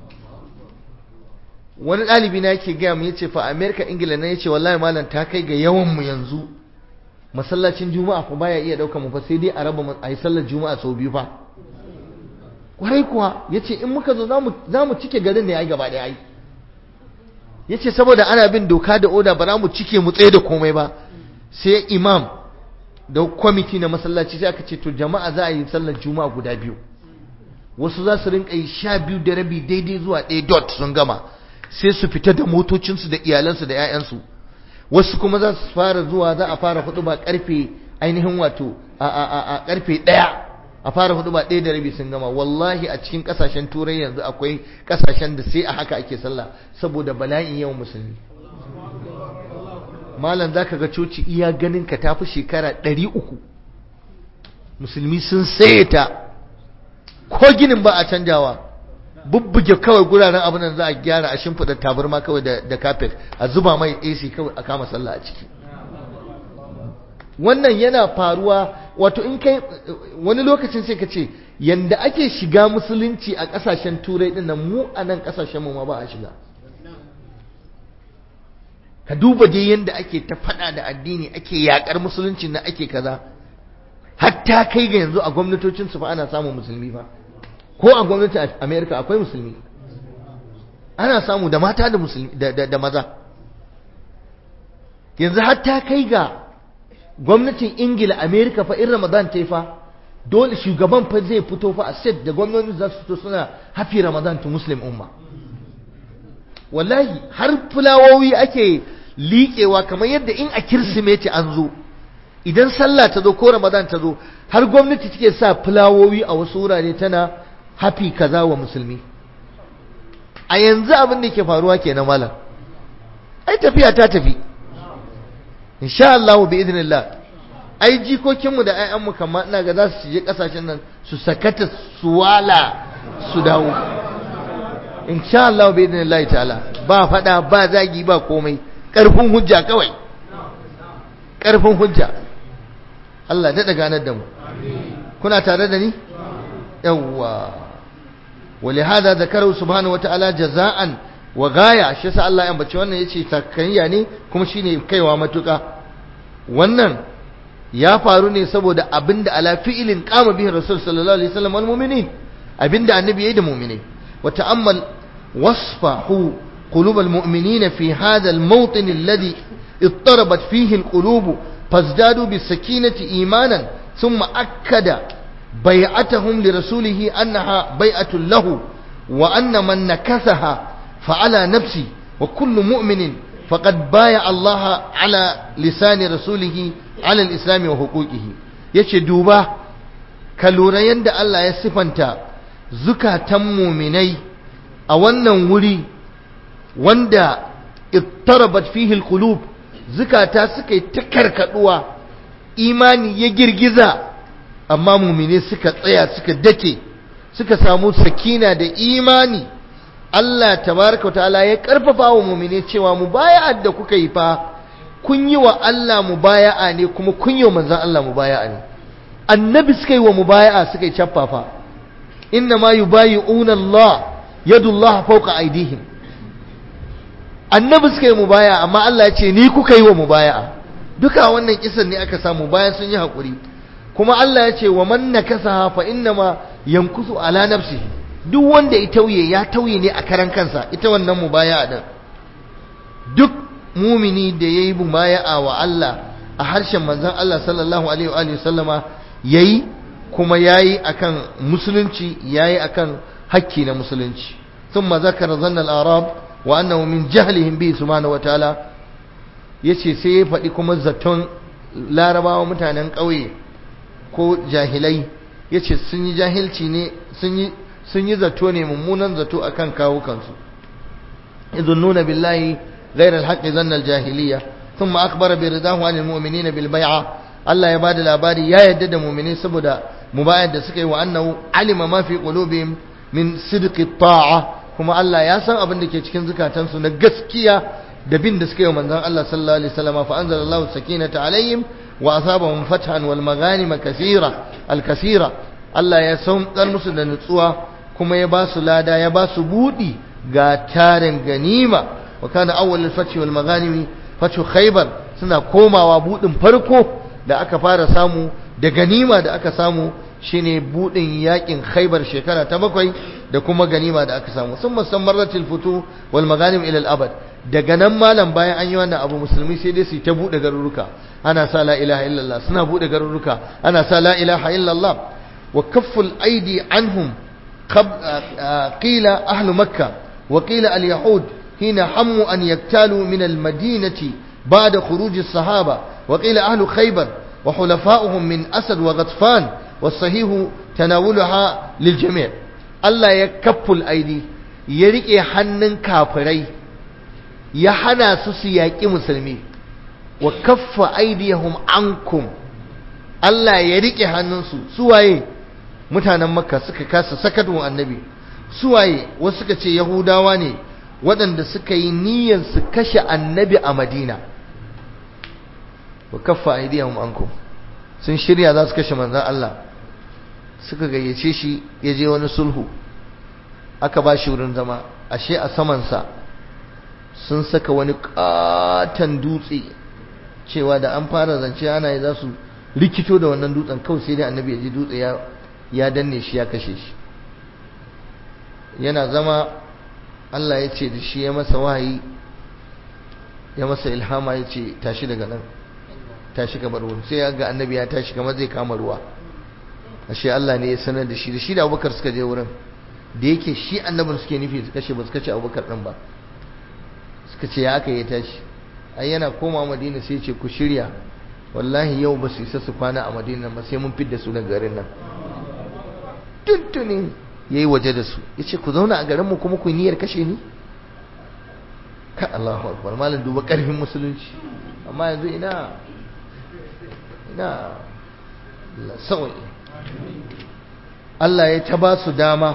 A: wani ɗalibi na yake gaya mu yace fa amerika ingila na yace wallahi malam ta kai ga yawan mu yanzu masallacin juma'a fa baya iya ɗaukar mu fa sai dai a raba a yi sallar juma'a sau biyu fa kwarai kuwa ya ce in muka zo za mu cike garin ne ya yi gaba ɗaya ai ya ce saboda ana bin doka da oda ba za mu cike mu tsaye da komai ba sai imam da kwamiti na masallaci sai aka ce to jama'a za a yi sallar juma'a guda biyu wasu za su rinka yi sha biyu da rabi daidai zuwa ɗaya dot sun gama sai su fita da motocinsu da iyalansu da 'ya'yansu wasu kuma za su fara zuwa za a fara hudu ba karfe ainihin wato a a a, a karfe ɗaya a fara hudu ba ɗaya da rabi sun gama wallahi a cikin ƙasashen turai yanzu akwai ƙasashen da sai a haka ake sallah saboda bala'in yawan musulmi malam zaka ga coci iya ganin ka tafi shekara ɗari uku musulmi sun saye ta ko ginin ba a canjawa bubbuge kawai guraren abin da za a gyara a shimfiɗa tabarma kawai da kafet a zuba mai AC kawai a kama sallah a ciki wannan yana faruwa wato in kai wani lokacin sai ka ce yanda ake shiga musulunci a ƙasashen turai ɗin nan mu a nan ƙasashen mu ma ba a shiga ka duba dai yanda ake ta faɗa da addini ake yaƙar musulunci na ake kaza hatta kai ga yanzu a gwamnatocin su fa ana samun musulmi fa ko a gwamnatin America akwai musulmi ana samu da mata da musulmi da, da, da maza yanzu hatta kai ga gwamnatin Ingila America fa in Ramadan ta yi fa dole shugaban fa zai fito fa a set da gwamnati za su fito suna hafi Ramadan to Muslim umma wallahi har fulawowi ake liƙewa kamar yadda in a kirsimeti an zo idan sallah ta zo ko ramadan ta zo har gwamnati take sa fulawowi a wasu wurare tana hafi kaza wa musulmi a yanzu abin da ke faruwa kenan malam ai tafiya ta tafi insha Allah bi idnillah ai jikokinmu da ƴaƴanmu kamar ina ga za su je kasashen nan su sakata su wala su dawo insha Allah bi idnillah ta'ala ba fada ba zagi ba komai karfin hujja kawai karfin hujja Allah daɗa ganar da mu kuna tare da ni yawwa ولهذا ذكره سبحانه وتعالى جزاء وغاية shi sa Allah ya ambaci wannan yace takayya ne kuma shine kaiwa matuka wannan ya faru ne saboda abinda ala fi'ilin qama bihi rasul sallallahu alaihi wasallam wal mu'minin abinda annabi yayi da mu'minai wa ta'ammal wasfahu qulub al mu'minina fi hadha al mawtin alladhi اضطربت فيه القلوب فازدادوا بالسكينة إيمانا ثم أكد بيعتهم لرسوله أنها بيعة له وأن من نكثها فعلى نفسه وكل مؤمن فقد بايع الله على لسان رسوله على الإسلام وحقوقه yace duba ka lura yadda Allah ya sifanta zukatan muminai a wannan wuri wanda ittarabat fihi alqulub zukata suka yi ta karkaduwa imani ya girgiza amma mumine suka tsaya suka dake suka samu sakina da imani Allah tabaraka wa ta'ala ya karfafa wa mumine cewa mubaya'ar da kuka yi fa kun yi wa Allah mubaya'a ne kuma kun yi wa manzon Allah mubaya'a ne annabi suka yi wa mubaya'a suka yi caffafa inna ma yubayi'una Allah yadullah fawqa aydihim annabi suka yi mubaya amma Allah ya ce ni kuka yi wa mubaya'a duka wannan kisan ne aka samu bayan sun yi hakuri kuma Allah ya ce wa man nakasaha fa inna ma yankusu ala nafsihi duk wanda ya tauye ya tauye ne a karan kansa ita wannan mubaya'a din duk mumini da yayi mubaya'a wa Allah a harshen manzon Allah sallallahu alaihi wa sallama yayi kuma yayi akan musulunci yayi akan hakki na musulunci ثم ذكر ظن الأعراب wa annahu min jahlihim bi subhanahu wataala yace sai ya faɗi kuma zaton larabawa mutanen ƙauye ko jahilai yace sun yi jahilci ne sun yi sun yi zato ne mummunan zato akan kawo kansu yadhunnuna billahi ghayra alhaqqi dhanna aljahiliya thumma akhbara bi ridahu anil mu'minina bil bai'a Allah ya bada labari ya yadda da mu'mini saboda mubayar da suka yi wa annahu alima ma fi qulubihim min sidqi ta'a kuma Allah ya san abin da ke cikin zukatansu na gaskiya da bin da suka yi manzon Allah sallallahu alaihi wasallam fa anzalallahu sakinata alaihim wa asabahum fathan wal maghanim kaseera al kaseera Allah ya saukar musu da nutsuwa kuma ya ba su lada ya ba su budi ga tarin ganima wa kana awwal al fath wal maghanim fathu khaybar suna komawa budin farko da aka fara samu da ganima da aka samu shine budin yakin khaybar shekara ta bakwai da kuma ganima da aka samu sun musammarratil futu wal maganim ila al-abad daga nan malam bayan an yi wannan abu musulmi sai dai su ta bude garuruka ana sa la ilaha illallah suna bude garuruka ana sa la ilaha illallah wa kafful aidi anhum qila ahlu makkah wa qila al-yahud hina hammu an yaktalu min al-madinati بعد خروج الصحابة وقيل أهل خيبر وحلفاؤهم من أسد وغطفان والصحيح تناولها للجميع الله يكف الأيدي يريك حنن كافري يحنى سسياك مسلمي وكف أيديهم عنكم الله يريك حننسو سواye mutanen makka suka kasa sakatun annabi suwaye wasu suka ce yahudawa ne waɗanda suka yi niyyar su kashe annabi a madina wa kaffa aidiyahum ankum sun shirya za su kashe manzon Allah suka gayyace shi ya je wani sulhu aka ba shi wurin zama ashe a samansa sun saka wani katon dutse cewa da an fara zance ana yi za su rikito da wannan dutsen kawai sai dai annabi ya ji dutse ya danne shi ya kashe shi yana zama Allah ya ce da shi ya masa wahayi ya masa ilhama ya ce tashi daga nan tashi kamar wurin sai ya ga annabi ya tashi kamar zai kama ruwa ashe Allah ne ya sanar da shi da shi da abubakar suka je wurin da yake shi annabin suke nufi su kashe ba su kashe abubakar ɗin ba suka ce ya aka yi tashi ai yana koma madina sai ce ku shirya wallahi yau ba su isa su kwana a madina ba sai mun fidda su daga garin nan tuntuni ya yi waje da su ya ce ku zauna a garinmu kuma ku niyyar kashe ni ka Allahu akbar malam duba ƙarfin musulunci amma yanzu ina ina sauyi Allah ya ta ba su dama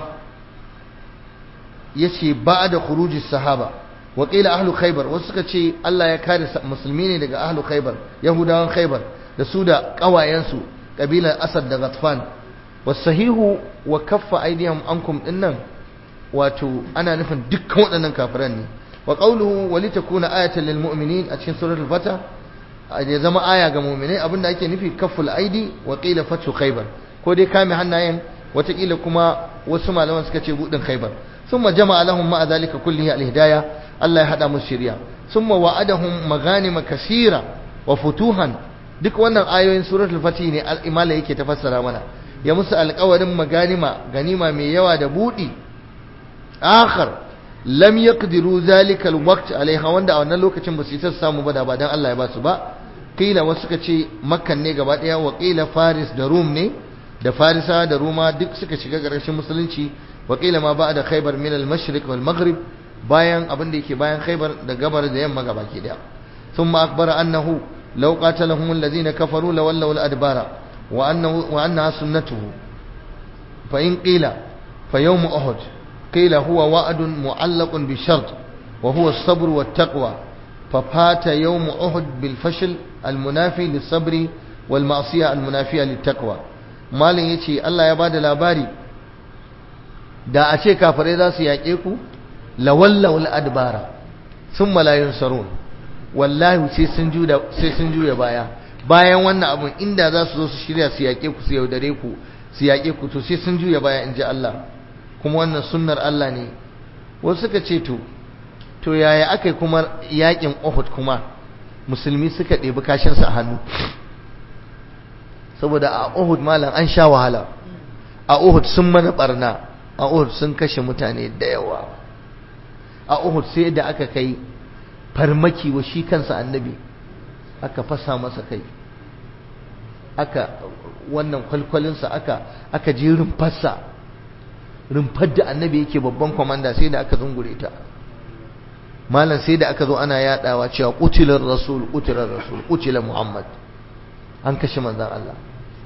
A: ya ce ba da khuruji sahaba waƙila ahlu khaibar wasu suka ce Allah ya kare musulmi ne daga ahlu khaibar yahudawan khaibar da su da ƙawayensu ƙabilar asad da ghatfan wasahihu wa kaffa aidihim ankum dinnan wato ana nufin dukkan waɗannan kafiran ne wa qawluhu wa litakuna ayatan lil mu'minin a cikin suratul fata ya zama aya ga mu'minai abinda ake nufi kafful aidi wa qila fatu khaybar ko dai kame hannayen watakila kuma wasu malaman suka ce budin khaybar thumma jama'a lahum ma'a zalika kullihi al hidayah Allah ya hada musu shari'a thumma wa'adahum maghanima kaseera wa futuhan duk wannan ayoyin suratul fatih ne al-imala yake tafassara mana ya musu alƙawarin maganima ganima mai yawa da budi akhar lam yaqdiru zalika alwaqt alaiha wanda a wannan lokacin ba su isa samu ba da ba dan Allah ya ba su ba qila wasu suka ce makkan ne gaba daya wa qila faris da rum ne da farisa da ruma duk suka shiga garashin musulunci wa qila ma ba'da khaybar min al-mashriq wal maghrib bayan abin da yake bayan khaybar da gabar da yamma gaba ke daya thumma akbara annahu law qatalahum alladhina kafaru lawallaw al-adbara wa annahu wa annaha sunnatuhu fa in qila fa yawm uhud قيل هو وعد معلق بشرط وهو الصبر والتقوى ففات يوم أحد بالفشل المنافي للصبر والمعصية المنافية للتقوى مالin yace Allah ya bada labari da a ce kafirai za su yaƙe ku lawallaw al-adbara thumma la yunsarun wallahi sai sun juda sai sun juya baya bayan wannan abun inda za su zo su shirya su yaƙe ku su yaudare ku su yaƙe ku to sai sun juya baya in ji Allah kuma wannan sunnar Allah ne wasu suka ce to to yaya aka yi kuma yakin Uhud kuma musulmi suka ɗebi kashinsa a hannu saboda a Uhud malam an sha wahala a Uhud sun mana barna a Uhud sun kashe mutane da yawa a Uhud sai da aka kai farmaki wa shi kansa annabi aka fasa masa kai aka wannan kwalkwalinsa aka aka je rumfarsa rumfar da annabi yake babban kwamanda sai da aka zungure ta malam sai da aka zo ana yadawa cewa qutilar rasul qutilar rasul qutila muhammad an kashe manzon Allah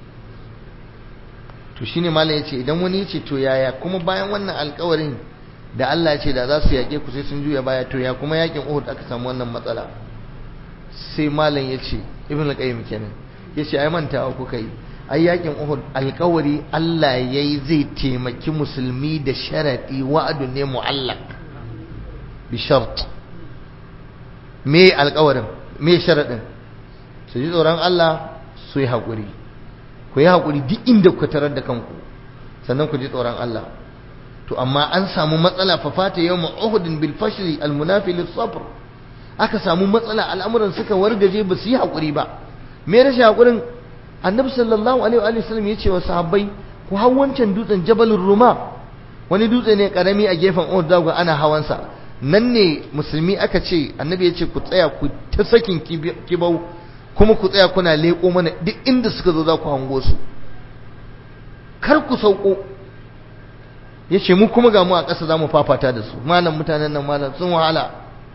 A: to shine malam yace idan wani yace to yaya kuma bayan wannan alƙawarin da Allah ya ce da za su yaƙe ku sai sun juya baya to ya kuma yakin Uhud aka samu wannan matsala sai malam yace ibn al-qayyim kenan yace ai mantawa kuka yi ai yakin Uhud alƙawari Allah yayi zai taimaki musulmi da sharadi wa'adun ne mu'allaq bi shart me alƙawarin me sharadin su ji tsoron Allah su yi haƙuri ku yi haƙuri duk inda ku tarar da kanku sannan ku ji tsoron Allah to amma an samu matsala fa fata yawm Uhud bil fashli al munafi lis sabr aka samu matsala al'amuran suka wargaje ba su yi haƙuri ba me rashin haƙurin annabi sallallahu alaihi wa sallam ya ce wa sahabbai ku hau wancan dutsen jabalin ruma wani dutse ne karami a gefen uhud zagu ana hawansa nan ne musulmi aka ce annabi ya ce ku tsaya ku ta sakin kibau kuma ku tsaya kuna leƙo mana duk inda suka zo za ku hango su kar ku sauko ya ce mu kuma ga mu a ƙasa za mu fafata da su malam mutanen nan malam sun wahala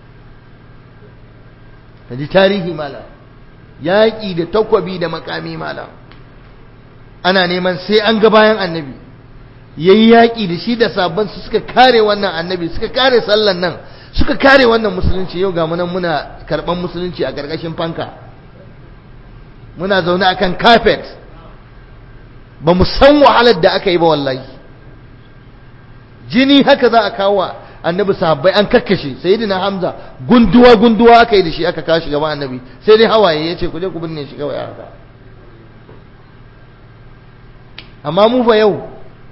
A: ka ji tarihi malam yaƙi da takwabi da makami malam ana neman sai an ga bayan annabi ya yi yaƙi da shi da sabon su suka kare wannan annabi suka kare sallan nan suka kare wannan musulunci yau ga munan muna karɓan musulunci a ƙarƙashin fanka muna zaune akan carpet ba mu san wahalar da aka yi ba wallahi jini haka za a kawo annabi sahabbai an kakkashe sayyidina hamza gunduwa gunduwa aka yi da shi aka kawo shi gaban annabi sai dai hawaye ya ce ku je ku binne shi kawai haka amma mu fa yau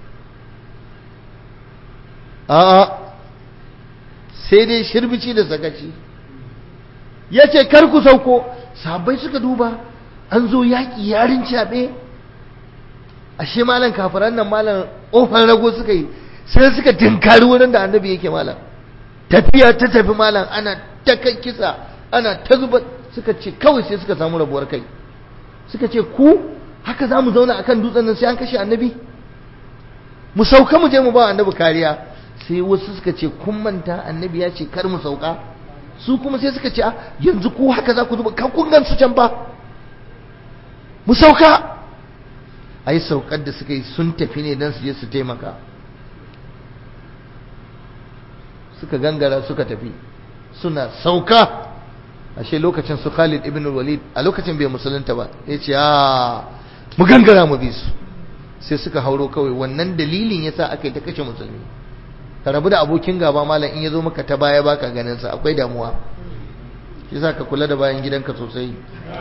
A: a'a sai dai shirbici da sakaci ya ce kar ku sauko sahabbai suka duba an zo yaƙi yarin caɓe ashe malam kafiran nan malam ƙofar rago suka yi sai suka tinkari wurin da annabi yake malam tafiya ta tafi malam ana ta kai kisa ana ta zuba suka ce kawai sai suka samu rabuwar kai suka ce ku haka za mu zauna akan dutsen nan sai an kashe annabi mu sauka mu je mu ba annabi kariya sai wasu suka ce kun manta annabi ya ce kar mu sauka su kuma sai suka ce yanzu ku haka za ku zuba kan kun gan su can ba mu sauka ai saukar da suka yi sun tafi ne don su je su taimaka suka gangara suka tafi suna sauka ashe lokacin su Khalid ibn Walid a lokacin bai musulunta ba ya ce a mu gangara mu bi su sai suka hauro kawai wannan dalilin yasa aka yi ta kashe musulmi ka rabu da abokin gaba malam in ya zo maka ta baya baka ganin sa akwai damuwa yasa ka kula da bayan gidanka sosai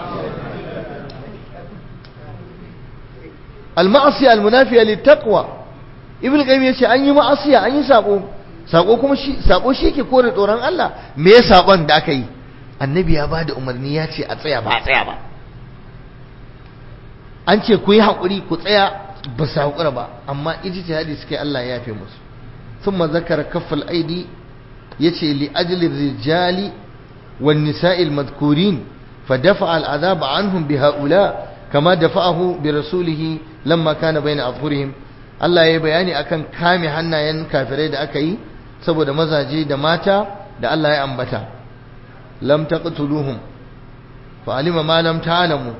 A: al-ma'asiya al-munafiya lit-taqwa ibn qayyim yace an yi ma'asiya an yi sabo sako kuma shi sako shi yake kore tsoron Allah me ya sakon da aka yi annabi ya bada umarni ya ce a tsaya ba a tsaya ba an ce ku yi haƙuri ku tsaya ba su haƙura ba amma ijtihadi suke Allah ya yafe musu thumma zakara kaffal aidi yace li ajli rijali wan nisa'il madhkurin فدفع العذاب عنهم بهؤلاء كما دفعه برسوله لما كان بين أظهرهم Allah ya yi bayani akan kame hannayen kafirai da aka yi saboda mazaje da mata da Allah ya ambata lam taqtuluhum fa alima ma lam ta'lamu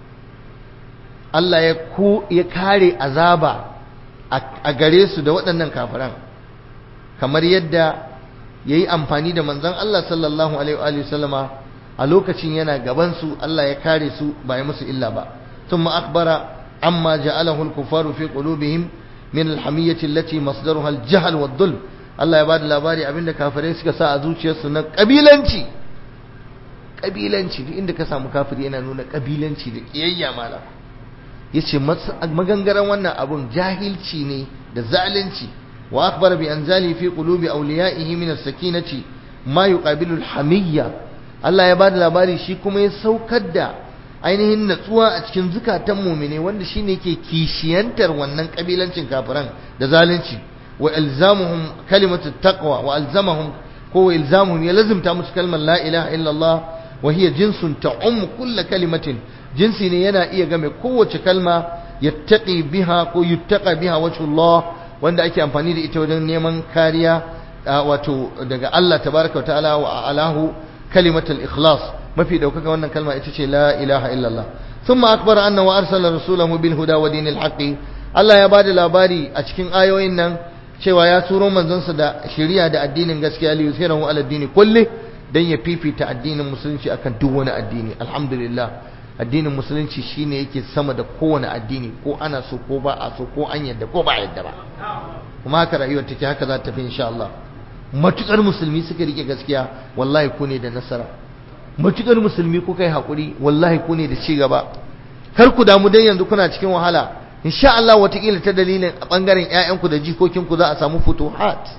A: Allah ya ku ya kare azaba a gare su da waɗannan kafiran kamar yadda yayi amfani da manzon Allah sallallahu alaihi wa sallama a lokacin yana gaban su Allah ya kare su ba ya musu illa ba thumma akhbara amma ja'alahu al-kuffaru fi qulubihim min alhamiyyati allati masdaruha aljahl waddulm Allah ya bada labari abinda kafirai suka sa a zuciyarsu na kabilanci kabilanci duk inda ka samu kafiri yana nuna kabilanci da kiyayya mala yace magangaran wannan abun jahilci ne da zalunci wa akhbara bi anzali fi qulubi awliyaihi min as-sakinati ma yuqabilu alhamiyya Allah ya bada labari shi kuma ya saukar da ainihin natsuwa a cikin zukatan mumine wanda shine ke kishiyantar wannan kabilancin kafiran da zalunci wa ilzamuhum kalimatu taqwa wa alzamahum ko wa ilzamuhum ya lazimta musu kalmar la ilaha illallah wa hiya jinsun ta'um kull kalimatin jinsi ne yana iya game kowace kalma yattaqi biha ko yuttaqa biha wajhullah wanda ake amfani da ita wajen neman kariya wato daga Allah tabaraka wa ta'ala wa alahu kalimatul ikhlas mafi daukaka wannan kalma ita ce la ilaha illallah thumma akbara anna wa arsala rasulahu bil huda wa dinil haqqi Allah ya bada labari a cikin ayoyin nan cewa ya turo manzonsa da shari'a da addinin gaskiya li yusirahu ala dini kulli dan ya fifita addinin musulunci akan duk wani addini alhamdulillah addinin musulunci shine yake sama da kowane addini ko ana so ko ba a so ko an yadda ko ba a yadda ba kuma haka rayuwar take haka za ta fi insha Allah matukar musulmi suka rike gaskiya wallahi ku ne da nasara matukar musulmi kuka yi haƙuri wallahi ku ne da ci gaba kar ku damu dan yanzu kuna cikin wahala insha Allah watakila ta dalilin a ɓangaren ƴaƴanku da jikokinku za a samu futuhat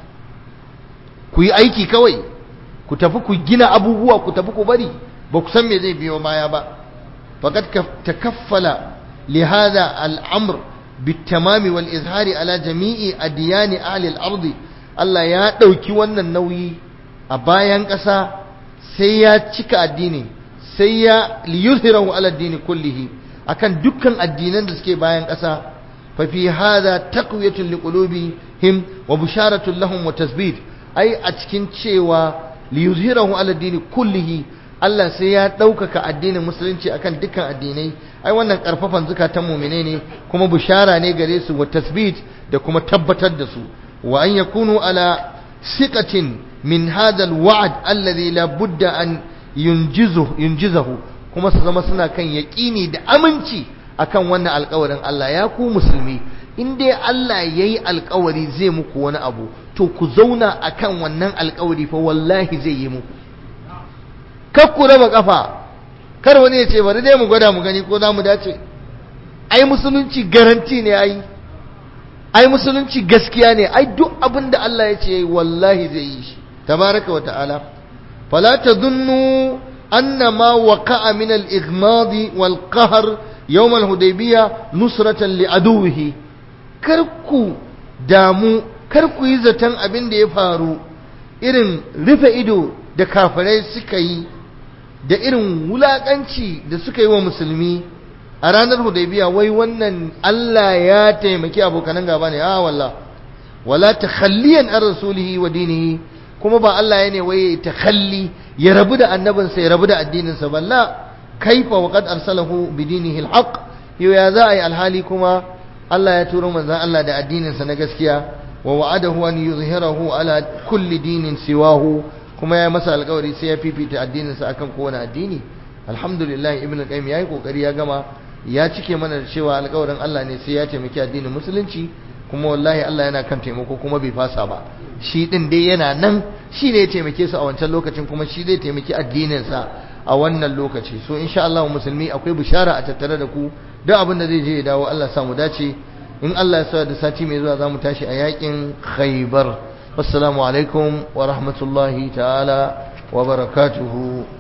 A: ku yi aiki kawai ku tafi ku gina abubuwa ku tafi ku bari ba ku san me zai biyo baya ba faqad takaffala li hadha al-amr بالتمام والإظهار على جميع أديان أهل الأرض Allah ya ɗauki wannan nauyi a bayan ƙasa sai ya cika addini sai ya liyuzhirahu ala addini kullihi akan dukkan addinan da suke bayan ƙasa fa fi hadha taqwiyatun liqulubihim wa bisharatun lahum wa tasbit ai a cikin cewa liyuzhirahu ala addini kullihi Allah sai ya ɗaukaka addinin musulunci akan dukkan addinai ai wannan ƙarfafan zukatan mumine ne kuma bishara ne gare su wa tasbit da kuma tabbatar da su wa an yakunu ala siqatin min hadha alwa'd alladhi la budda an yunjizu yunjizahu kuma su zama suna kan yaqini da aminci akan wannan alƙawarin Allah ya ku musulmi in dai Allah yayi alƙawari zai muku wani abu to ku zauna akan wannan alƙawari fa wallahi zai yi muku kar ku raba kafa kar wani ya ce bari dai mu gwada mu gani ko za mu dace ai musulunci garanti ne ai ai musulunci gaskiya ne ai duk abin da Allah ya ce wallahi zai yi shi tabaraka wa ta'ala fala tadhunnu anna ma waqa'a min al-ighmad wal qahr yawm al-hudaybiyah nusratan li aduwihi kar ku damu kar ku yi zaton abin da ya faru irin rufe ido da kafirai suka yi da irin wulakanci da suka yi wa musulmi a ranar hudaybiya wai wannan Allah ya taimaki abokanan gaba ne a walla wala takhalliyan an rasulihi wa dinihi kuma ba Allah ya ne wai takhalli ya rabu da annabinsa ya rabu da addininsa balla kaifa wa qad arsalahu bi dinihi alhaq yau ya za a yi alhali kuma Allah ya turo manzon Allah da addininsa na gaskiya wa wa'adahu an yuzhirahu ala kulli dinin siwahu kuma ya masa alkawari sai ya fifita addininsa akan kowane addini alhamdulillah ibn qayyim yayi kokari ya gama ya cike mana da cewa alkawarin Allah ne sai ya taimaki addinin musulunci kuma wallahi Allah yana kan taimako kuma bai fasa ba shi din dai yana nan shi ne ya taimake su a wancan lokacin kuma shi zai taimaki addininsa a wannan lokaci so insha Allah musulmi akwai bishara a tattare da ku duk abin da zai je ya dawo Allah sa mu dace in Allah ya sa da sati mai zuwa zamu tashi a yakin Khaybar wassalamu alaikum wa rahmatullahi ta'ala wa barakatuhu